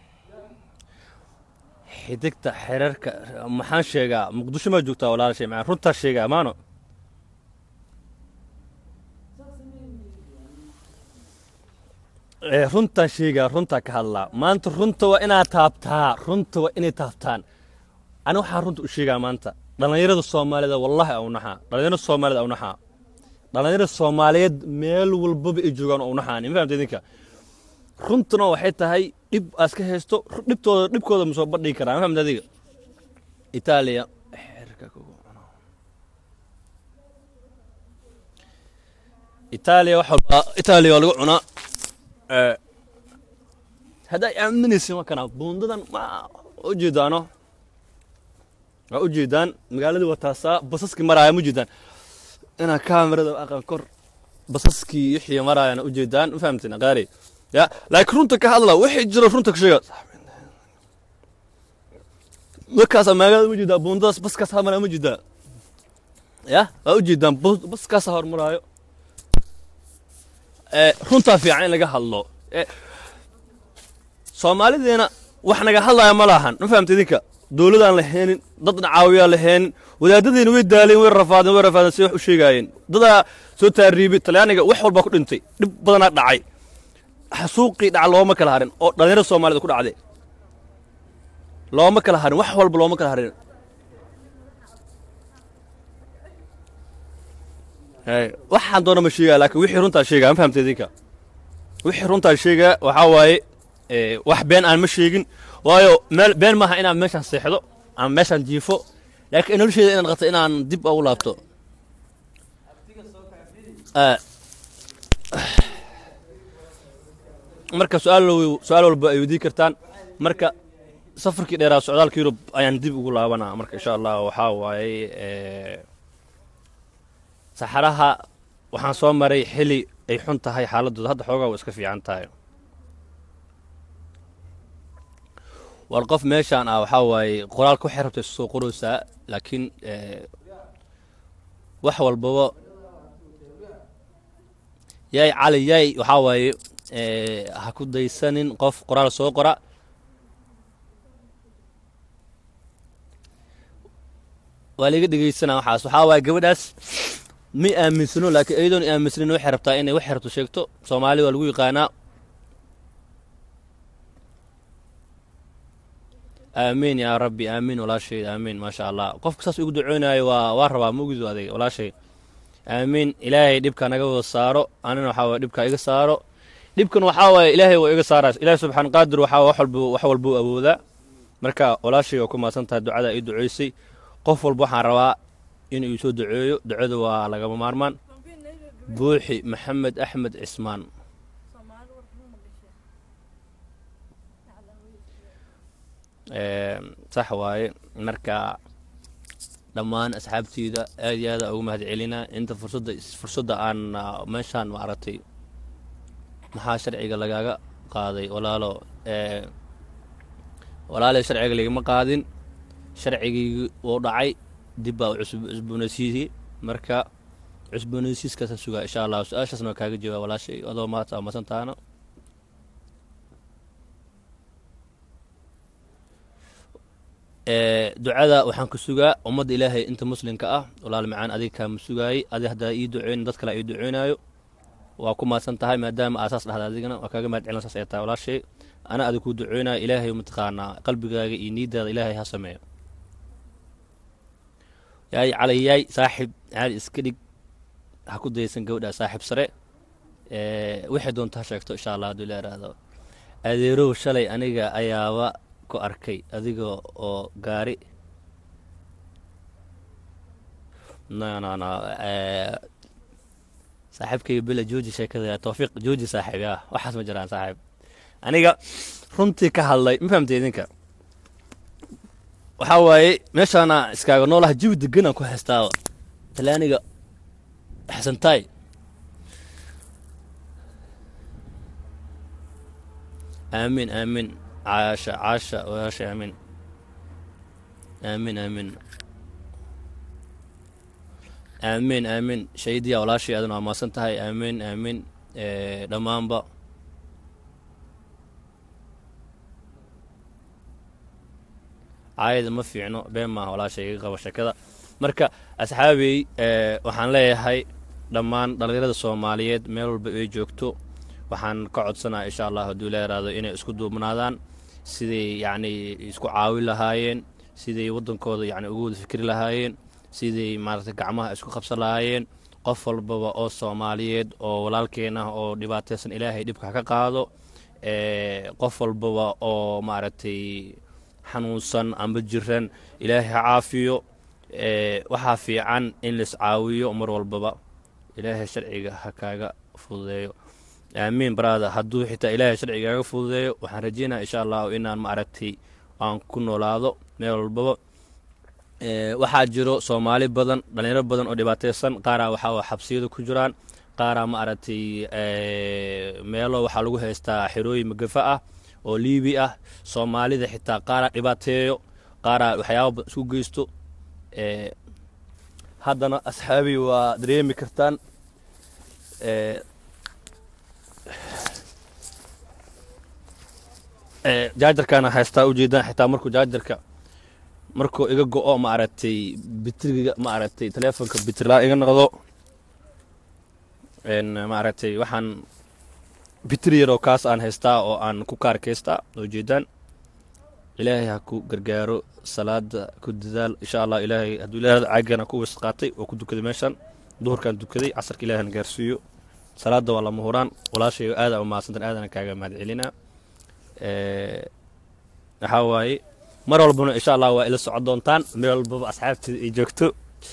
xidigta xeerarka maxaan sheegaa muqdisho maa joogtaa walaashay macaan runtaa sheegaa maano ee, runtaan sheegaa runtaa ka hadlaa maanta runta waa inaad taabtaa runta waa inay taabtaan ani waxaan runta u sheegaa maanta dhallinyarada soomaalida wallahi au naxaa dhallinyarada soomaalida au naxaa dhallinyarada soomaaliyeed meel walbaba ay joogaan au naxaan ma fahamta idinka runtuna waxay tahay dhib aad ka haysto ru- dhibtooda dhibkooda ma soo bandhigi karaa ma fahamta adiga itaaliya xerka kugu cuno. itaaliya wax walba itaaliya waa lagu cunaa ee, hadday aaminaysin waa kana buundadan ma ujeedaano waa ujeedaan magaaladii waa taasaa basaskii maraaya ma ujeedaan inaa kaamirada aqan kor basaskii wixii maraayana ujeedaan ma fahamteen aqaari ya laakiin runta ka hadla wixii jiro runta ka sheega markaasa magaalada ma jeedaa buundadaas baskaas ha maraa ma jeedaa ya waa ujeedaan bus- baskaasa hormaraayo ee, runtaa fiican in laga hadlo ee, soomaalideena wax naga hadlaya ma lahan ma fahamta idinka dowladaan la heenin dadna caawiyaa la heenin wadaadadiina way daaleen way rafaadeen way rafaadeen si wax u sheegaayeen dadaa soo taariibay talyaaniga wax walbaa ku dhintay dhib badanaa dhacay xasuuqii dhaca looma kala harin oo dhallinyarada soomaalida ku dhacday looma kala harin wax walba looma kala harin Hey, waxaan doona ma sheegaa laakiin wixii runtaa sheegaa ma fahamta idinka wixii runtaa sheegaa waxaa waaye ee, wax been aan ma sheegin waayo meel been maaha inaan meeshaan seexdo ama meeshaan jiifo laakiin nolosheeda inaan qato inaan dib ugu laabto Ee, marka su-aal wa- su-aal walba ay weydiin kartaan marka safarkii dheeraa socdaalka yurub ayaan dib ugu laabanaa marka insha allah waxaa waaye ee, saxaraha waxaan soo maray xili ay xun tahay xaaladooda hadda xoogaa waa iska fiican tahay war qof meeshaan ah waxaa waaye qoraalka waxay rabtay soo qoraysaa laakiin ee, wax walbaba yaay cali yaay waxaa waaye ee, ha ku daysanin qof qoraal soo qora waa liga dhegeysanaa waxaas waxaa waaye gabadhaas ma aaminsano laakiin iyadoon aaminsanin waxay rabtaa inay waxay rabto sheegto soomaali waa lagu yaqaanaa aamiin yaa rabbi aamiin walaashay aamiin maasha allah qofka saas ugu ducoonayo waa waa rabaa ma ogido adeeg walaashay aamiin ilaahay dhibka naga wada saaro anina waxaa waye dhibka iga saaro dhibkan waxaa waaye ilaahay waa iga saaraas ilaahay subxaan qaadir waxaa wax walba wax walbuu awoodaa marka walaashay waa ku mahadsan tahay ducada ii duceysay qof walba waxaan rabaa inuu ii soo duceeyo ducada waa lagama maarmaan Vampire Navy buuxi maxamed axmed cismaan Soomaali war xun ma gashay. Ee, sax waaye marka dhammaan asxaabteyda aad iyo aad ugu mahad celinaa inta fursadda fursadda aan ah, meeshaan maaragtay maxaa sharciga lagaaga qaaday walaalo ee, walaalay sharciga lagama qaadin sharcigii wuu dhacay dib baa u cusub cusboonaysiiyey marka cusboonaysiiskaasa sugaa insha allah su-aashaasna waa kaaga jawaab walaashay adoo maanta amasan tahana ee, ducada waxaan ku sugaa ummadda ilaahay inta muslimka ah walaal macaan adiga kaama sugaayey adi haddaa ii duceyn dad kale ii duceynaayo waa ku mahadsan tahay maadaama aasaas dhahda adigana waa kaaga mahad celin saas ay tahay walaashay ana adig kuu duceynayo ilaahay mataqaanaa qalbigaaga iyo niiddaada ilaahay ha sameeyo yaay calay yaay saaxib caali iska dhig ha ku daysan gabadha saaxib sare ee, waxay doonta ha sheegto insha allah hadduu ila iraahdo adeerow shalay aniga ayaaba ku arkay adiga oo gaari no no no ee, saaxiibkayga bela jooji sheekada tawfiiq jooji saaxiib ya waxaas ma jiraan saaxiib aniga runtii ka hadlay ma fahamtay idinka waxaa waaye meeshaana iskaaga noolaha jawi deganaan ku haystaaba talaaniga xasantaay آمين آمين عاشا عاشا وياشا آمين آمين آمين آمين آمين شهيدي ولا شيء أدنى ما سنتهي آمين آمين إيه دمان با عايد ما fiicno been maaha walaashay iga qaba sheekada marka asxaabey ee, waxaan leeyahay dhammaan dhallinyarada soomaaliyeed meel walba ay joogto waxaan ka codsanaa insha allah hadduu ila yaraado inay isku duubnaadaan siday yacni isku caawin lahaayeen siday waddankooda yacni ugu wada fikri lahaayeen siday maaragtay gacmaha isku qabsan lahaayeen qof walbaba oo soomaaliyeed oo walaalkeen ah oo dhibaataysan ilaahay dhibka ha ka qaado ee, qof walbaba oo maaragtay xanuunsan amba jiran ilaahay ha caafiyo ee, waxaa fiican in lais caawiyo mar walbaba ilaahay sharciga ha kaaga fududeeyo aamiin baraada hadduu xitaa ilaahay sharciga kaaga fududeeyo waxaan rajeynaya insha allahu inaan maaragtay aan ku noolaado meel walbaba Ee, waxaa jiro soomaali badan dhalinyaro badan oo dhibaataysan qaaraa waxaa oo xabsiyada ku jiraan qaaraa maaragtay ee, meelo waxaa lagu haystaa xerooyin magafa ah oo liibi ah soomaalida xitaa qaaraa dhibaateeyo qaaraa waxyaaba badan isku geysto ee, haddana asxaabi waa dareemi kartaan ee, ee, jaajarkaana haystaa ujeedaan xitaa markuu jaajarka markuu iga go-o maaragtay bitriga maaragtay teleefonka bitrilaa iga noqdo n maaragtay waxaan bitri yaroo kaas aan haystaa oo aan ku kaarkaystaa oo jeedaan ilaahay ha ku gargaaro salaada ku dadaal insha allah ilaahay hadduu ilaahay caagana ku wis qaatay oo ku dukaday meeshan duhurkaan dukaday casarka ilaahay na gaarsiiyo salaada waa lama huraan walaashay aada u mahadsantan aadana kaaga mahad celinaa Ee, waxaa waaye mar walbana insha allah waa ila socon doontaan meel walbaba asxaabteeda ay joogto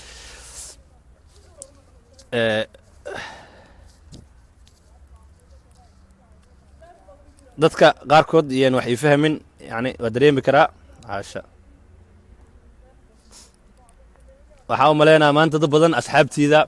Ee, dadka qaarkood iyaan wax ii fahmin yani waa dareemi karaa caasha waxaa u maleynayaa maanta dad badan asxaabtiida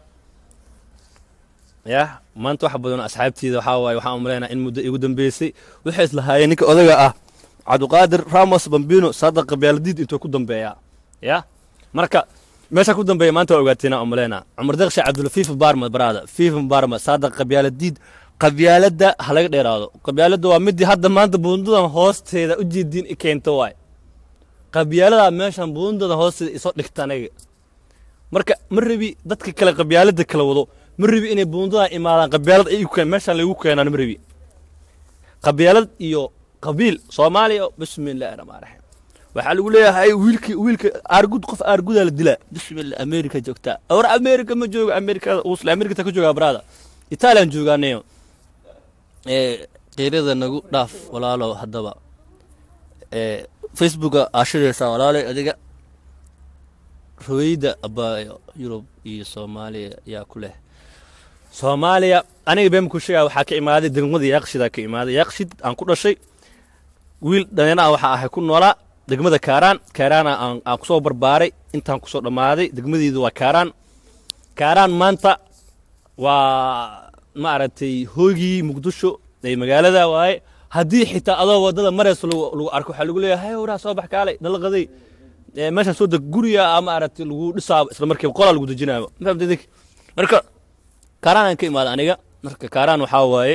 ya maanta wax badan oo asxaabtiida waxaa waaye waxaan u maleynayaa in muddo igu dambeysay waxay islahaayeen ninka odaga ah cabdiqaadir ramos bambino saadaq qabyaaladiid intuu ku dambeeyaa ya marka meesha ku dambeeya maanta waa ogaateena u maleynayaa cumar deeqsha cabdulafiif baarma baraada fiif baarma saadaq qabyaaladiid qabyaaladda ha laga dheeraado qabyaaladda waa midii hadda maanta buundadan hoosteeda u jeediin i keento waay qabyaalada meeshan buundadan hoosteeda isoo dhigta aniga marka ma rabi dadka kale qabyaaladda kala wado ma rabi inay buundadan imaadaan qabyaalad ay igu keen meeshan lagu keenaan ma rabi qabyaalad iyo qabiil soomaaliya bismillahi rahmaan raxiim waxaa lagu leeyahay wiilki wiilka aargud qof aargudaa la dilaa bismillah america joogtaa war america ma joogo americada uusle americata ka joogaa brada italian joogaanayo ee qeyrada nagu dhaaf walaalow haddaba ee facebooka aashadaysaa walaalay adiga raweyda abaayo yurub iyo soomaaliya yaa ku leh soomaaliya aniga been ku sheegaa waxaa ka imaaday degmada yaaqshidaa ka imaaday yaaqshid aan ku dhashay wiil dhalinyaro ah waxaa ahay ku noolaa degmada kaaraan kaaraana aan aan kusoo barbaaray intaan kusoo dhammaaday degmadeedu waa kaaraan kaaraan maanta waa maaragtay hoygii muqdisho ee magaalada waaye haddii xitaa adoo wadada maraysa lagu lagu arko waxaa lagu leeyahay hay waraa soo bax kaalay dalaqaday ee meeshaan soo deg guriga ah maaragtay lagu dhisaabo isla markiiba qolaa lagu dejinaaba ma fahamtay idinka marka kaaraan aan ka imaada aniga marka kaaraan waxaa waaye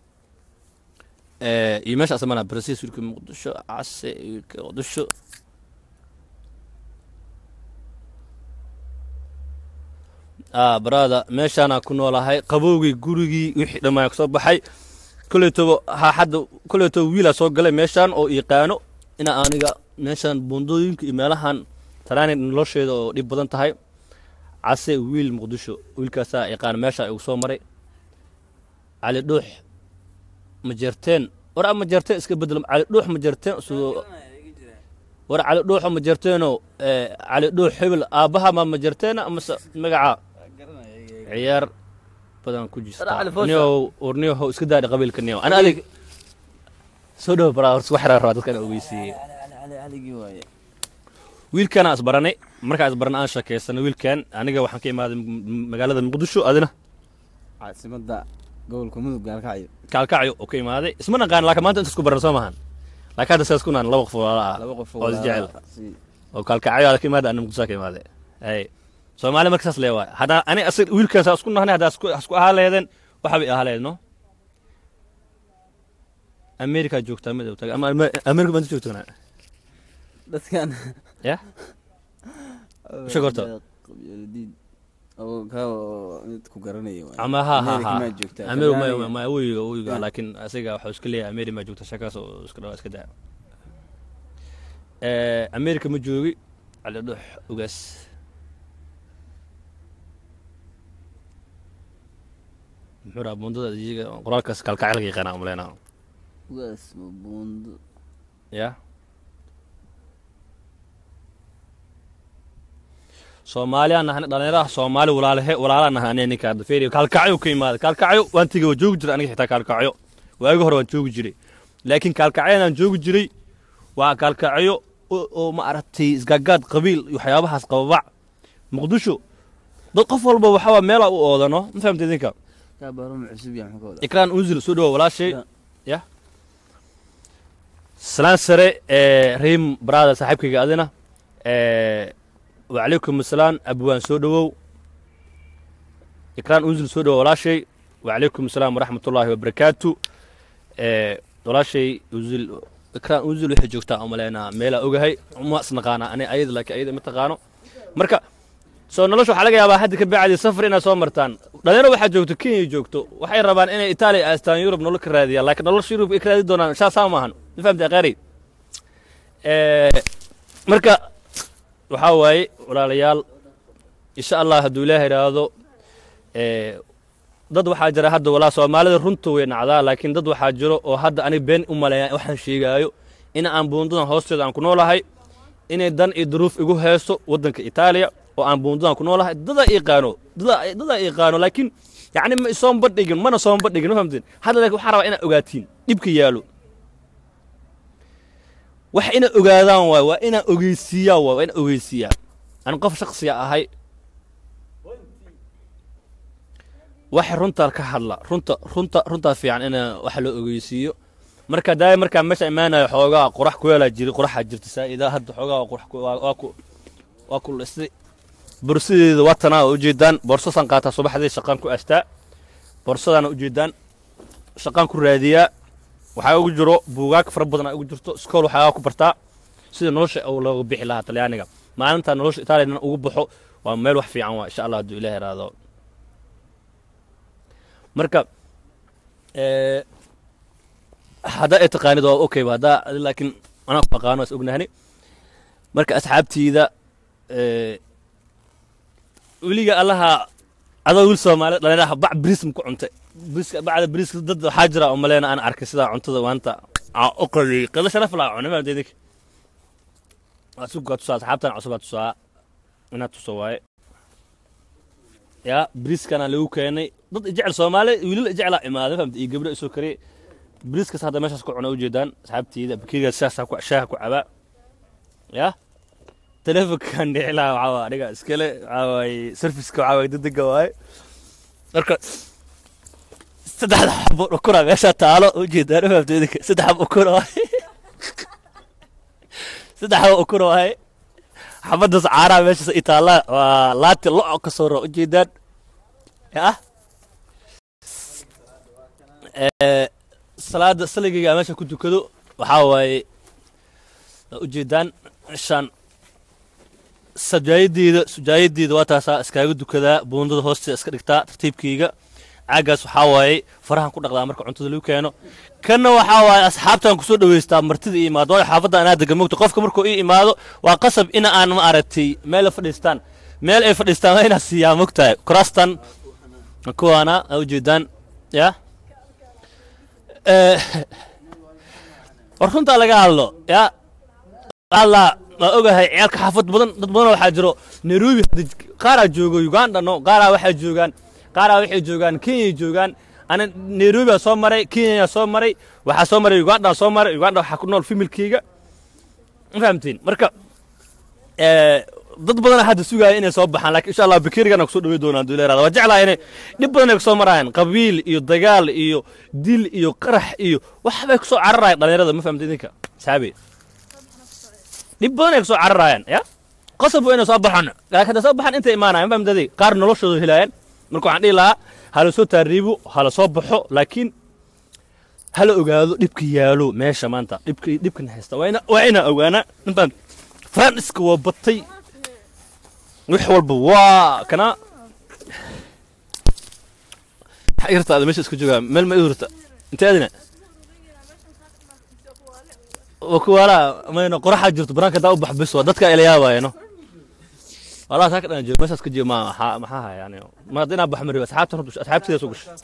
ee iyo meesha asamana brasiis wiilka muqdisho case wiilka muqdisho ah barada meeshaanaa ku noolahay qabowgii gurigii wixii dhammaan kasoo baxay koleytoba ha hadda koleytoba wiilaa soo galay meeshaan oo yaqaano ina aniga meeshaan buundooyinka iyo meelahan talaani nolosheeda oo dhib badan tahay case wiil muqdisho wiilkaasaa yaqaan meesha igu soo maray cali dhuux ma jerteen war ama jerteen iska bedel cali dhuux ma jerteen sidoo war cali dhuuxo ma jerteenoo ee, cali dhuux hebel aabbaha ma ma jerteena amase magaca ciyaar badan ku jirta Cali Foosha. niyow warniyow iska daadhi qabiilka niyow ana adig soo dhow baraa horta wax yaraa rabaa dadka inaan ogeysiiyey caligii waaye wiilkaan aan isbaranay markaan isbaranay aan sheekaysanay wiilkan aniga waxaan ka imaaday m- m- magaalada muqdisho adina caasimada gobolka mudug gaalkacyo kaalkacyo oo ka imaaday isma naqaan laakiin maanta inta isku baran soo maahan laakiin hadda sidaas ku naan laba qof walaala ah laba qof oo isjecel si oo kaalkacyo aad ka imaaday ana muqdisho ka imaaday ay soomaali marka saas lee waay haddaa ani asag wiilkaan saa isku nahnay haddaa isku isku ahaa leedeen waxa bay ahaa leed no america joogtaa mid taga ama Ama- america baan joogtaa dadkan ya Sheeg horta. qabyaaladiin oo ka oo mid ku garanaya waay. ama ha ha America ha maa joogtaa amir ma Talyaaniga. ma wiiga wiiga Yeah. laakiin asiga waxuu iska leeyahay ameri ma joogta shakaas oo iska dhawa iska daa Eh, america ma joogi cali dhux ugaas muxuu dhaha bundada iyaga qoraalkaas kalkacalka yaqaana umaleynaa ugaas ma buundo ya soomaaliyaan nahan dhalinyaraha soomaali walaalahe walaalaan nahay aniga ninka hadda feeriyo kaalkacyo ka imaaday kaalkacyo waan tegey waa joogi jiray aniga xitaa kaalkacyo waagi hore waan joogi jiray laakiin kaalkacyadaan joogi jiray waa kaalkacyo oo oo ma aragtay isgaagaad qabiil iyo waxyaabahaas qababac muqdisho dad qof walba waxaa waa meelaa u oodano ma fahamta idinka kaa baaruma cusub yahay maxaa ka wadaa ikraan unzil soo dhawo walaashay Ya. ya salaan sare ee riim brada saaxiibkayga adina ee wacalaykum asalaam abwaan soo dhawow ikraan unzil soo dhawo walaashay wacalaykum asalaam waraxmatullaahi wabarakaatu ee walaashay unzil ikraan unzil waxay joogtaa umaleynaa meelaa ogahay uma isnaqaana ani ayada laakiin ayada ma taqaano marka soo nolosha waxaa laga yaabaa hadda ka bacdi safar inaad soo martaan dhalinyaro waxaa joogto kenya joogto waxay rabaan inay itaaliya aastaan yurub nolol ka raadiyaan laakiin nolosha yurub ay ka raadi doonaan saasaa maahan ma fahamtay akhaari marka waxaa waaye walaalayaal insha allah hadduu ilaaha idhaahdo ee, dad waxaa jira hadda walaa soomaalida runta way nacdaa laakiin dad waxaa jiro oo hadda ani been u maleeya waxaan sheegaayo in aan buundadan hoosteeda aan ku noolahay inay dan iyo duruuf igu heeso waddanka itaaliya oo aan buundadan ku noolahay dadaa iiqaano dadaa dadaa iiqaano laakiin yacni ma isoon badhigin mana soon badhigin ma fahamteen hadda laakiin waxaa rabaa inaad ogaatiin dhibka yaalo wax ina ogaadaan waay waa inaa ogeysiiyaa waay waa ina ogeysiiyaa aan qof shaksiya ahay wax runta ka hadla runta runta runtaa fiican in wax loo ogeysiiyo marka daaya markaa meesha imaanayo xoogaa qurax ku yeelaa jiri quraxaa jirta saa'ida hadda xoogaa waa qurax ku- waa waa ku waa ku lisday borsadeeda waa tanaa oo ujeedaan boorsasaan qaataa subaxdii shaqaan ku astaa boorsadaana ujeedaan shaqaan ku raadiyaa waxaa ugu jiro buugaag fara badan aa ugu jirto iskool waxaa ku bartaa sida nolosha uu looga bixi lahaa talyaaniga maalinta nolosha itaaliya ugu baxo waa meel wax fiican waa insha allah hadduu ilaah iraado marka ee, haddaa ay taqaanid waa okay haddaa adi laakiin anaa ku aqaano is ognahani marka asxaabtiida ee, weliga allaha adoo wiil soomaali dhalinaha bac brism ku cuntay briska bacda briska dad waxaa jira oo maleena aan arkay sidaa cuntada maanta aan u qaliyey qado sharaf laa cunay maanta idinka waa sugaa tusaa asxaabtan cusubaa tusaa inaad tuso waaye yaa briskana lagu keenay dad jecel soomaali wiilal jeclaa imaaday fahamta iyo gabdho isoo kariyey briskas hadda meeshaas ku cuna ujeedaan asxaabtiyda bakeriga shaaha ku shaaha ku cabaa yaa telefonkan dhicilaa waxaa waa aniga iskale waxaa waaye serviceka waxaa waaye degdega waaye marka saddexda xabo ukura meesha taalo ujeedaan fahamta idinka saddex xabo ukura waaye saddex xabo ukura waaye xabadaas caaraha meeshaas i taallaa waa laati lo ka soo ro ujeedaan yaa ee salaada saligayga meesha ku tukado waxaa waaye waa ujeedaan meeshaan sajaayadeeda sujaayadeeda waa taasaa iskaaga dukadaa buundada hoosteeda iska dhigtaa tartiibkayga caagaas waxaa waaye farahan ku dhaqdaa marka cuntada lagu keeno kanna waxaa waaye asxaabtaan kusoo dhaweystaa martida ii imaado waayo xaafadda anaa degan mogta qofka markuu ii imaado waa qasab in aan ma aragtay meel ay fadhiistaan meel ay fadhiistaan waa inaa siiyaa mogtahay kuraastan kuwaana aa ujeedaan ya war runtaa laga hadlo ya alla ma ogahay ciyaalka xaafad badan dad badan waxaa jiro nairobi hadda qaaraa joogo uganda no qaaraa waxaa joogaan qaaraa waxay joogaan kenya joogaan ana nairobi soo maray kenya soo maray waxaa soo maray uganda soo maray uganda waxaa ku nool familkeyga ma fahamtiin marka ee, dad badan hadda sugaya inay soo baxaan laakiin insha allah bakirigana kusoo dhaweey doonaan duu leeraada waa jeclaa inay dhib badan ay kusoo marayaan qabiil iyo dagaal iyo dil iyo qarax iyo waxbay kusoo cararayaan dhalinyarada ma fahamta idinka saabe dhib badan ay kusoo cararayaan ya qasab waa inay soo baxaan laakiin hadda soo baxaan intay imaanayaan ma fahamta adig qaar noloshooda helaayaan marka waxaan dhihi lahaa hala soo taariibo hala soo baxo laakiin hala ogaado dhibka yaalo meesha maanta dhibka dhibkan haysta waa ina waa inaa ogaanaa ma fahamta faranska waa batay wax walba waa kana yartaada meesha isku joogaa meel ma ihurta intee adina waa ku waalaa mayno qoraxaa jirto banaanka daa u bax bis waa dadka ila yaabaayano walaa saa ka dhan joogo meeshaas ka joogo ma maxaa maxaa haya yani ma hadda inaa bax ma ribo asxaabtan horta asxaabtidaas u gasho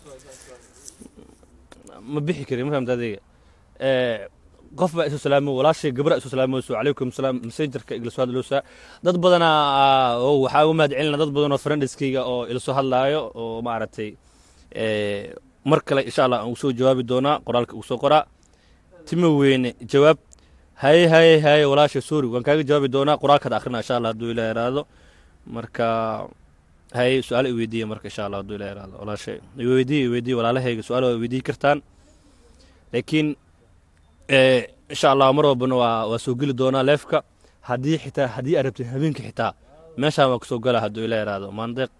ma bixi kari ma fahamta adeega qof baa isu salaamo walaashay gabra isu salaamayso calaykum salaam messengerka igla soo hadloosaa dad badanaa oo waxaa uga mahad celina dad badan oo friendiskayga oo ila soo hadlaayo oo maaragtay mar kale insha allah aan usoo jawaabi doonaa qoraalka uu soo qoraa tima weyne jawaab haye haye haye walaasha sorry waan kaaga jawaabi doonaa qoraalkaad akhrina insha allah hadduu ilaa iraado marka haye su-aal i weydiiya marka insha allah hadduu ilaa iraado walaashay iweydiiya iweydiiya walaalahayga su-aal waa weydiiyi kartaan laakiin insha allah mar walbana waa waa soo geli doonaa leefka haddii xitaa haddii aad rabtid habeenka xitaa meeshaan waa kasoo gala hadduu ilaa iraado maandeeq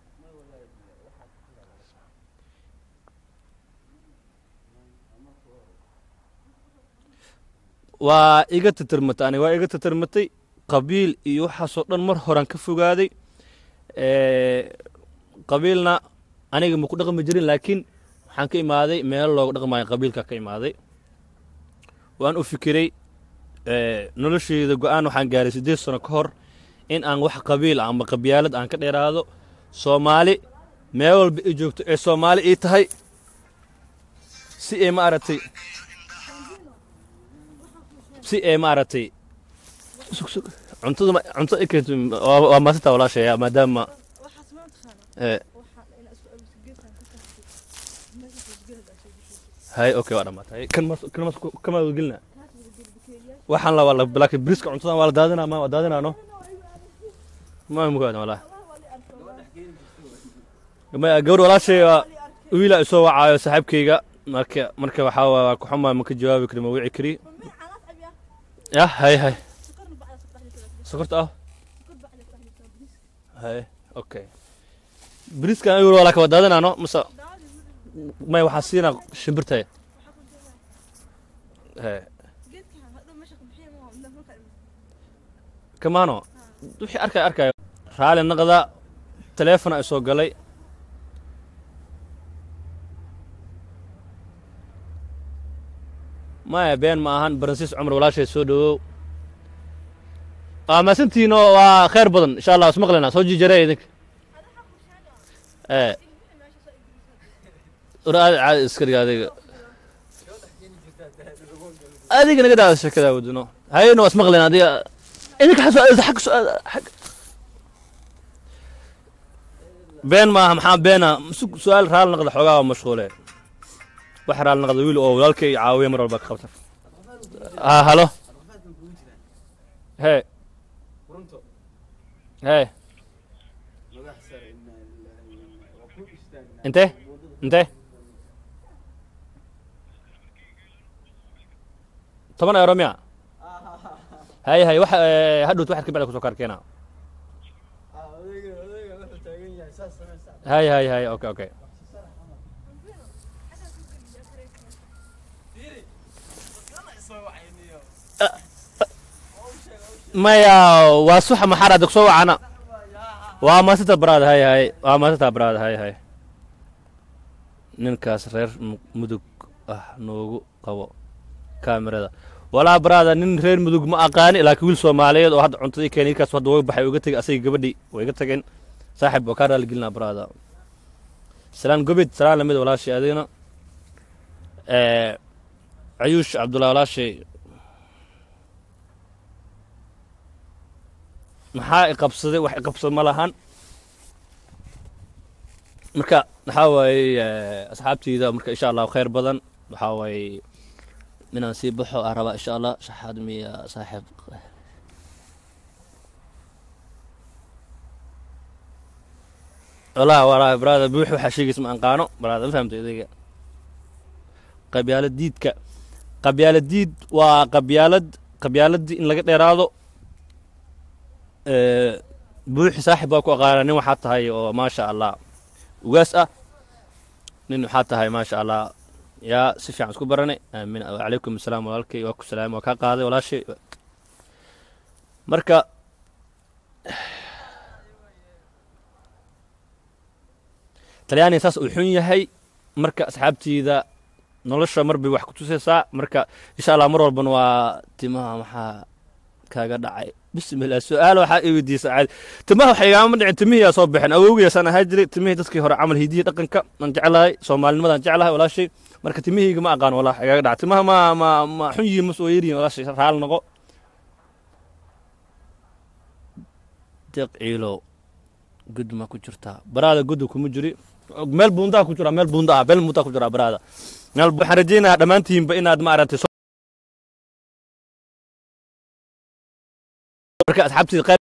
waa iga tatarmatay aniga waa iga tatarmatay qabiil iyo waxaasoo dhan mar horaan ka fogaaday qabiilna aniga ma ku dhaqmi jirin laakiin waxaan ka imaaday meelo looga dhaqmayo qabiilka ka imaaday waan u fikiray nolosheyda go-aan waxaan gaaray siddeed sano ka hor in aan wax qabiil ama qabyaalad aan ka dheeraado soomaali meel walba i joogto ee soomaali ii tahay si ay maaragtay si ay maaragtay cuntada cuntada i keento waa maasintaa walaashaya maadaama waxaas ma taqaana ee waxaan ina isku abiso geedkan ka kaxsi meesha geedka soo bixiyay hay okay waa dhamaatay kan mas kan mas kama gelina kaas wada geed bakeeriyaal waxaan la wala laakiin briska cuntadan waa la daadinaa ma waa daadinaa no ma mugaada walaa maya gabadh walaashay waa wiila isoo wacaayo saaxiibkayga marka marka waxaa waa waa ku xumaa ma ka jawaabi kari ma wici kari ma xalaas abiya yah hay hay sokorna bacda sabaxdi kala sokorta ah sokor bacda sabaxdi kala bis hay okay briskan ayuu walaa ka wadaadinaa no mase daawadi may waxaa siinaa shimbirtay waxa ku jira hay geedkan hadhow meesha ku bixiya ma waa marka kamaano wixii arkay arkayo raali naqda taleefona ay soo galay maya been ma ahan baransiis cumar walaashay soo dhawow waa maasantiino waa khayr badan insha allah ismaqlina soo jijarey idinka ee war aad caadi iska dhiga adiga adiga naga daada sheekada wadino hayno waa ismaqlina adiga idinka xag su- xag su- xag been maaha maxaa beena su- su-aal raali naqda xoogaa waa mashquule wax raali naqda wiil oo walaalkay caawiya mar walba ka qabta ah halo hee hee intee intee toban euro miya hay hay wax eh, hadhowt waxaad ka bacda kusoo kaarkeena hay hay hay okay okay maya waa suxa maxaar adag soo wacana waa maasita baraad hay hay waa maasita baraad hay hay ninkaas reer Mu- mudug ah noogu qabo kaamirada walaa baraada nin reer mudug ma aqaani laakiin wiil soomaaliyeed oo hadda cuntadii keenay kaas hadda way baxay uga tegay asaga gabadhii way iga tageen saaxib waa kaa raaligelinaa baraada salaan gobid salaan lamid walaashay adigna ee cayuush cabdullahi walaashay maxaa i qabsaday wax i qabsad ma lahan marka waxaa waaye eh, asxaabteyda marka insha allah khayr badan waxaa waaye inaan sii baxo aan rabaa insha allah shaxaad miya saaxiib walaa walaa brada buux waxaa sheegaysa ma anqaano brada ma fahamta idayga qabyaalad diidka qabyaalad diid waa qabyaalad qabyaaladii in laga dheeraado ee, buuxi saaxib baa ku aqaana nin waxaa tahay oo maasha allah ugaas ah nin waxaa tahay maasha allah yaa si fiican isku baranay aamin wacalaykum asalaam walaalkay waa ku salaamay waa kaa qaaday walaashay marka talyaaniga saas uu xun yahay marka asxaabtiida nolosha mar bay wax ku tusaysaa marka insha allah mar walbana waa timaha maxaa kaaga dhacay bismillah su-aal waxaa i weydiisa caadi timaha waxa igaama dhicin timihiyaa soo baxeen awowgiyaasaan ahaa jiray timihii dadkii hore camal hidiyi dhaqanka aan jeclahay soomaalinimadaan jeclahay walaashay marka timihiyga ma aqaan walaa igaga dhaca timaha ma ma ma xun yihiin ma soo yeriyin walaashay raal noqo deeq ciilow gud ma ku jirtaa baraada gudda kuma jiri meel buundaa ku jira meel buunda ah meel buundaa ku jira baraada meel waxaan rajaynayaa dhammaantiinba inaad ma aragtay marka asxaabtii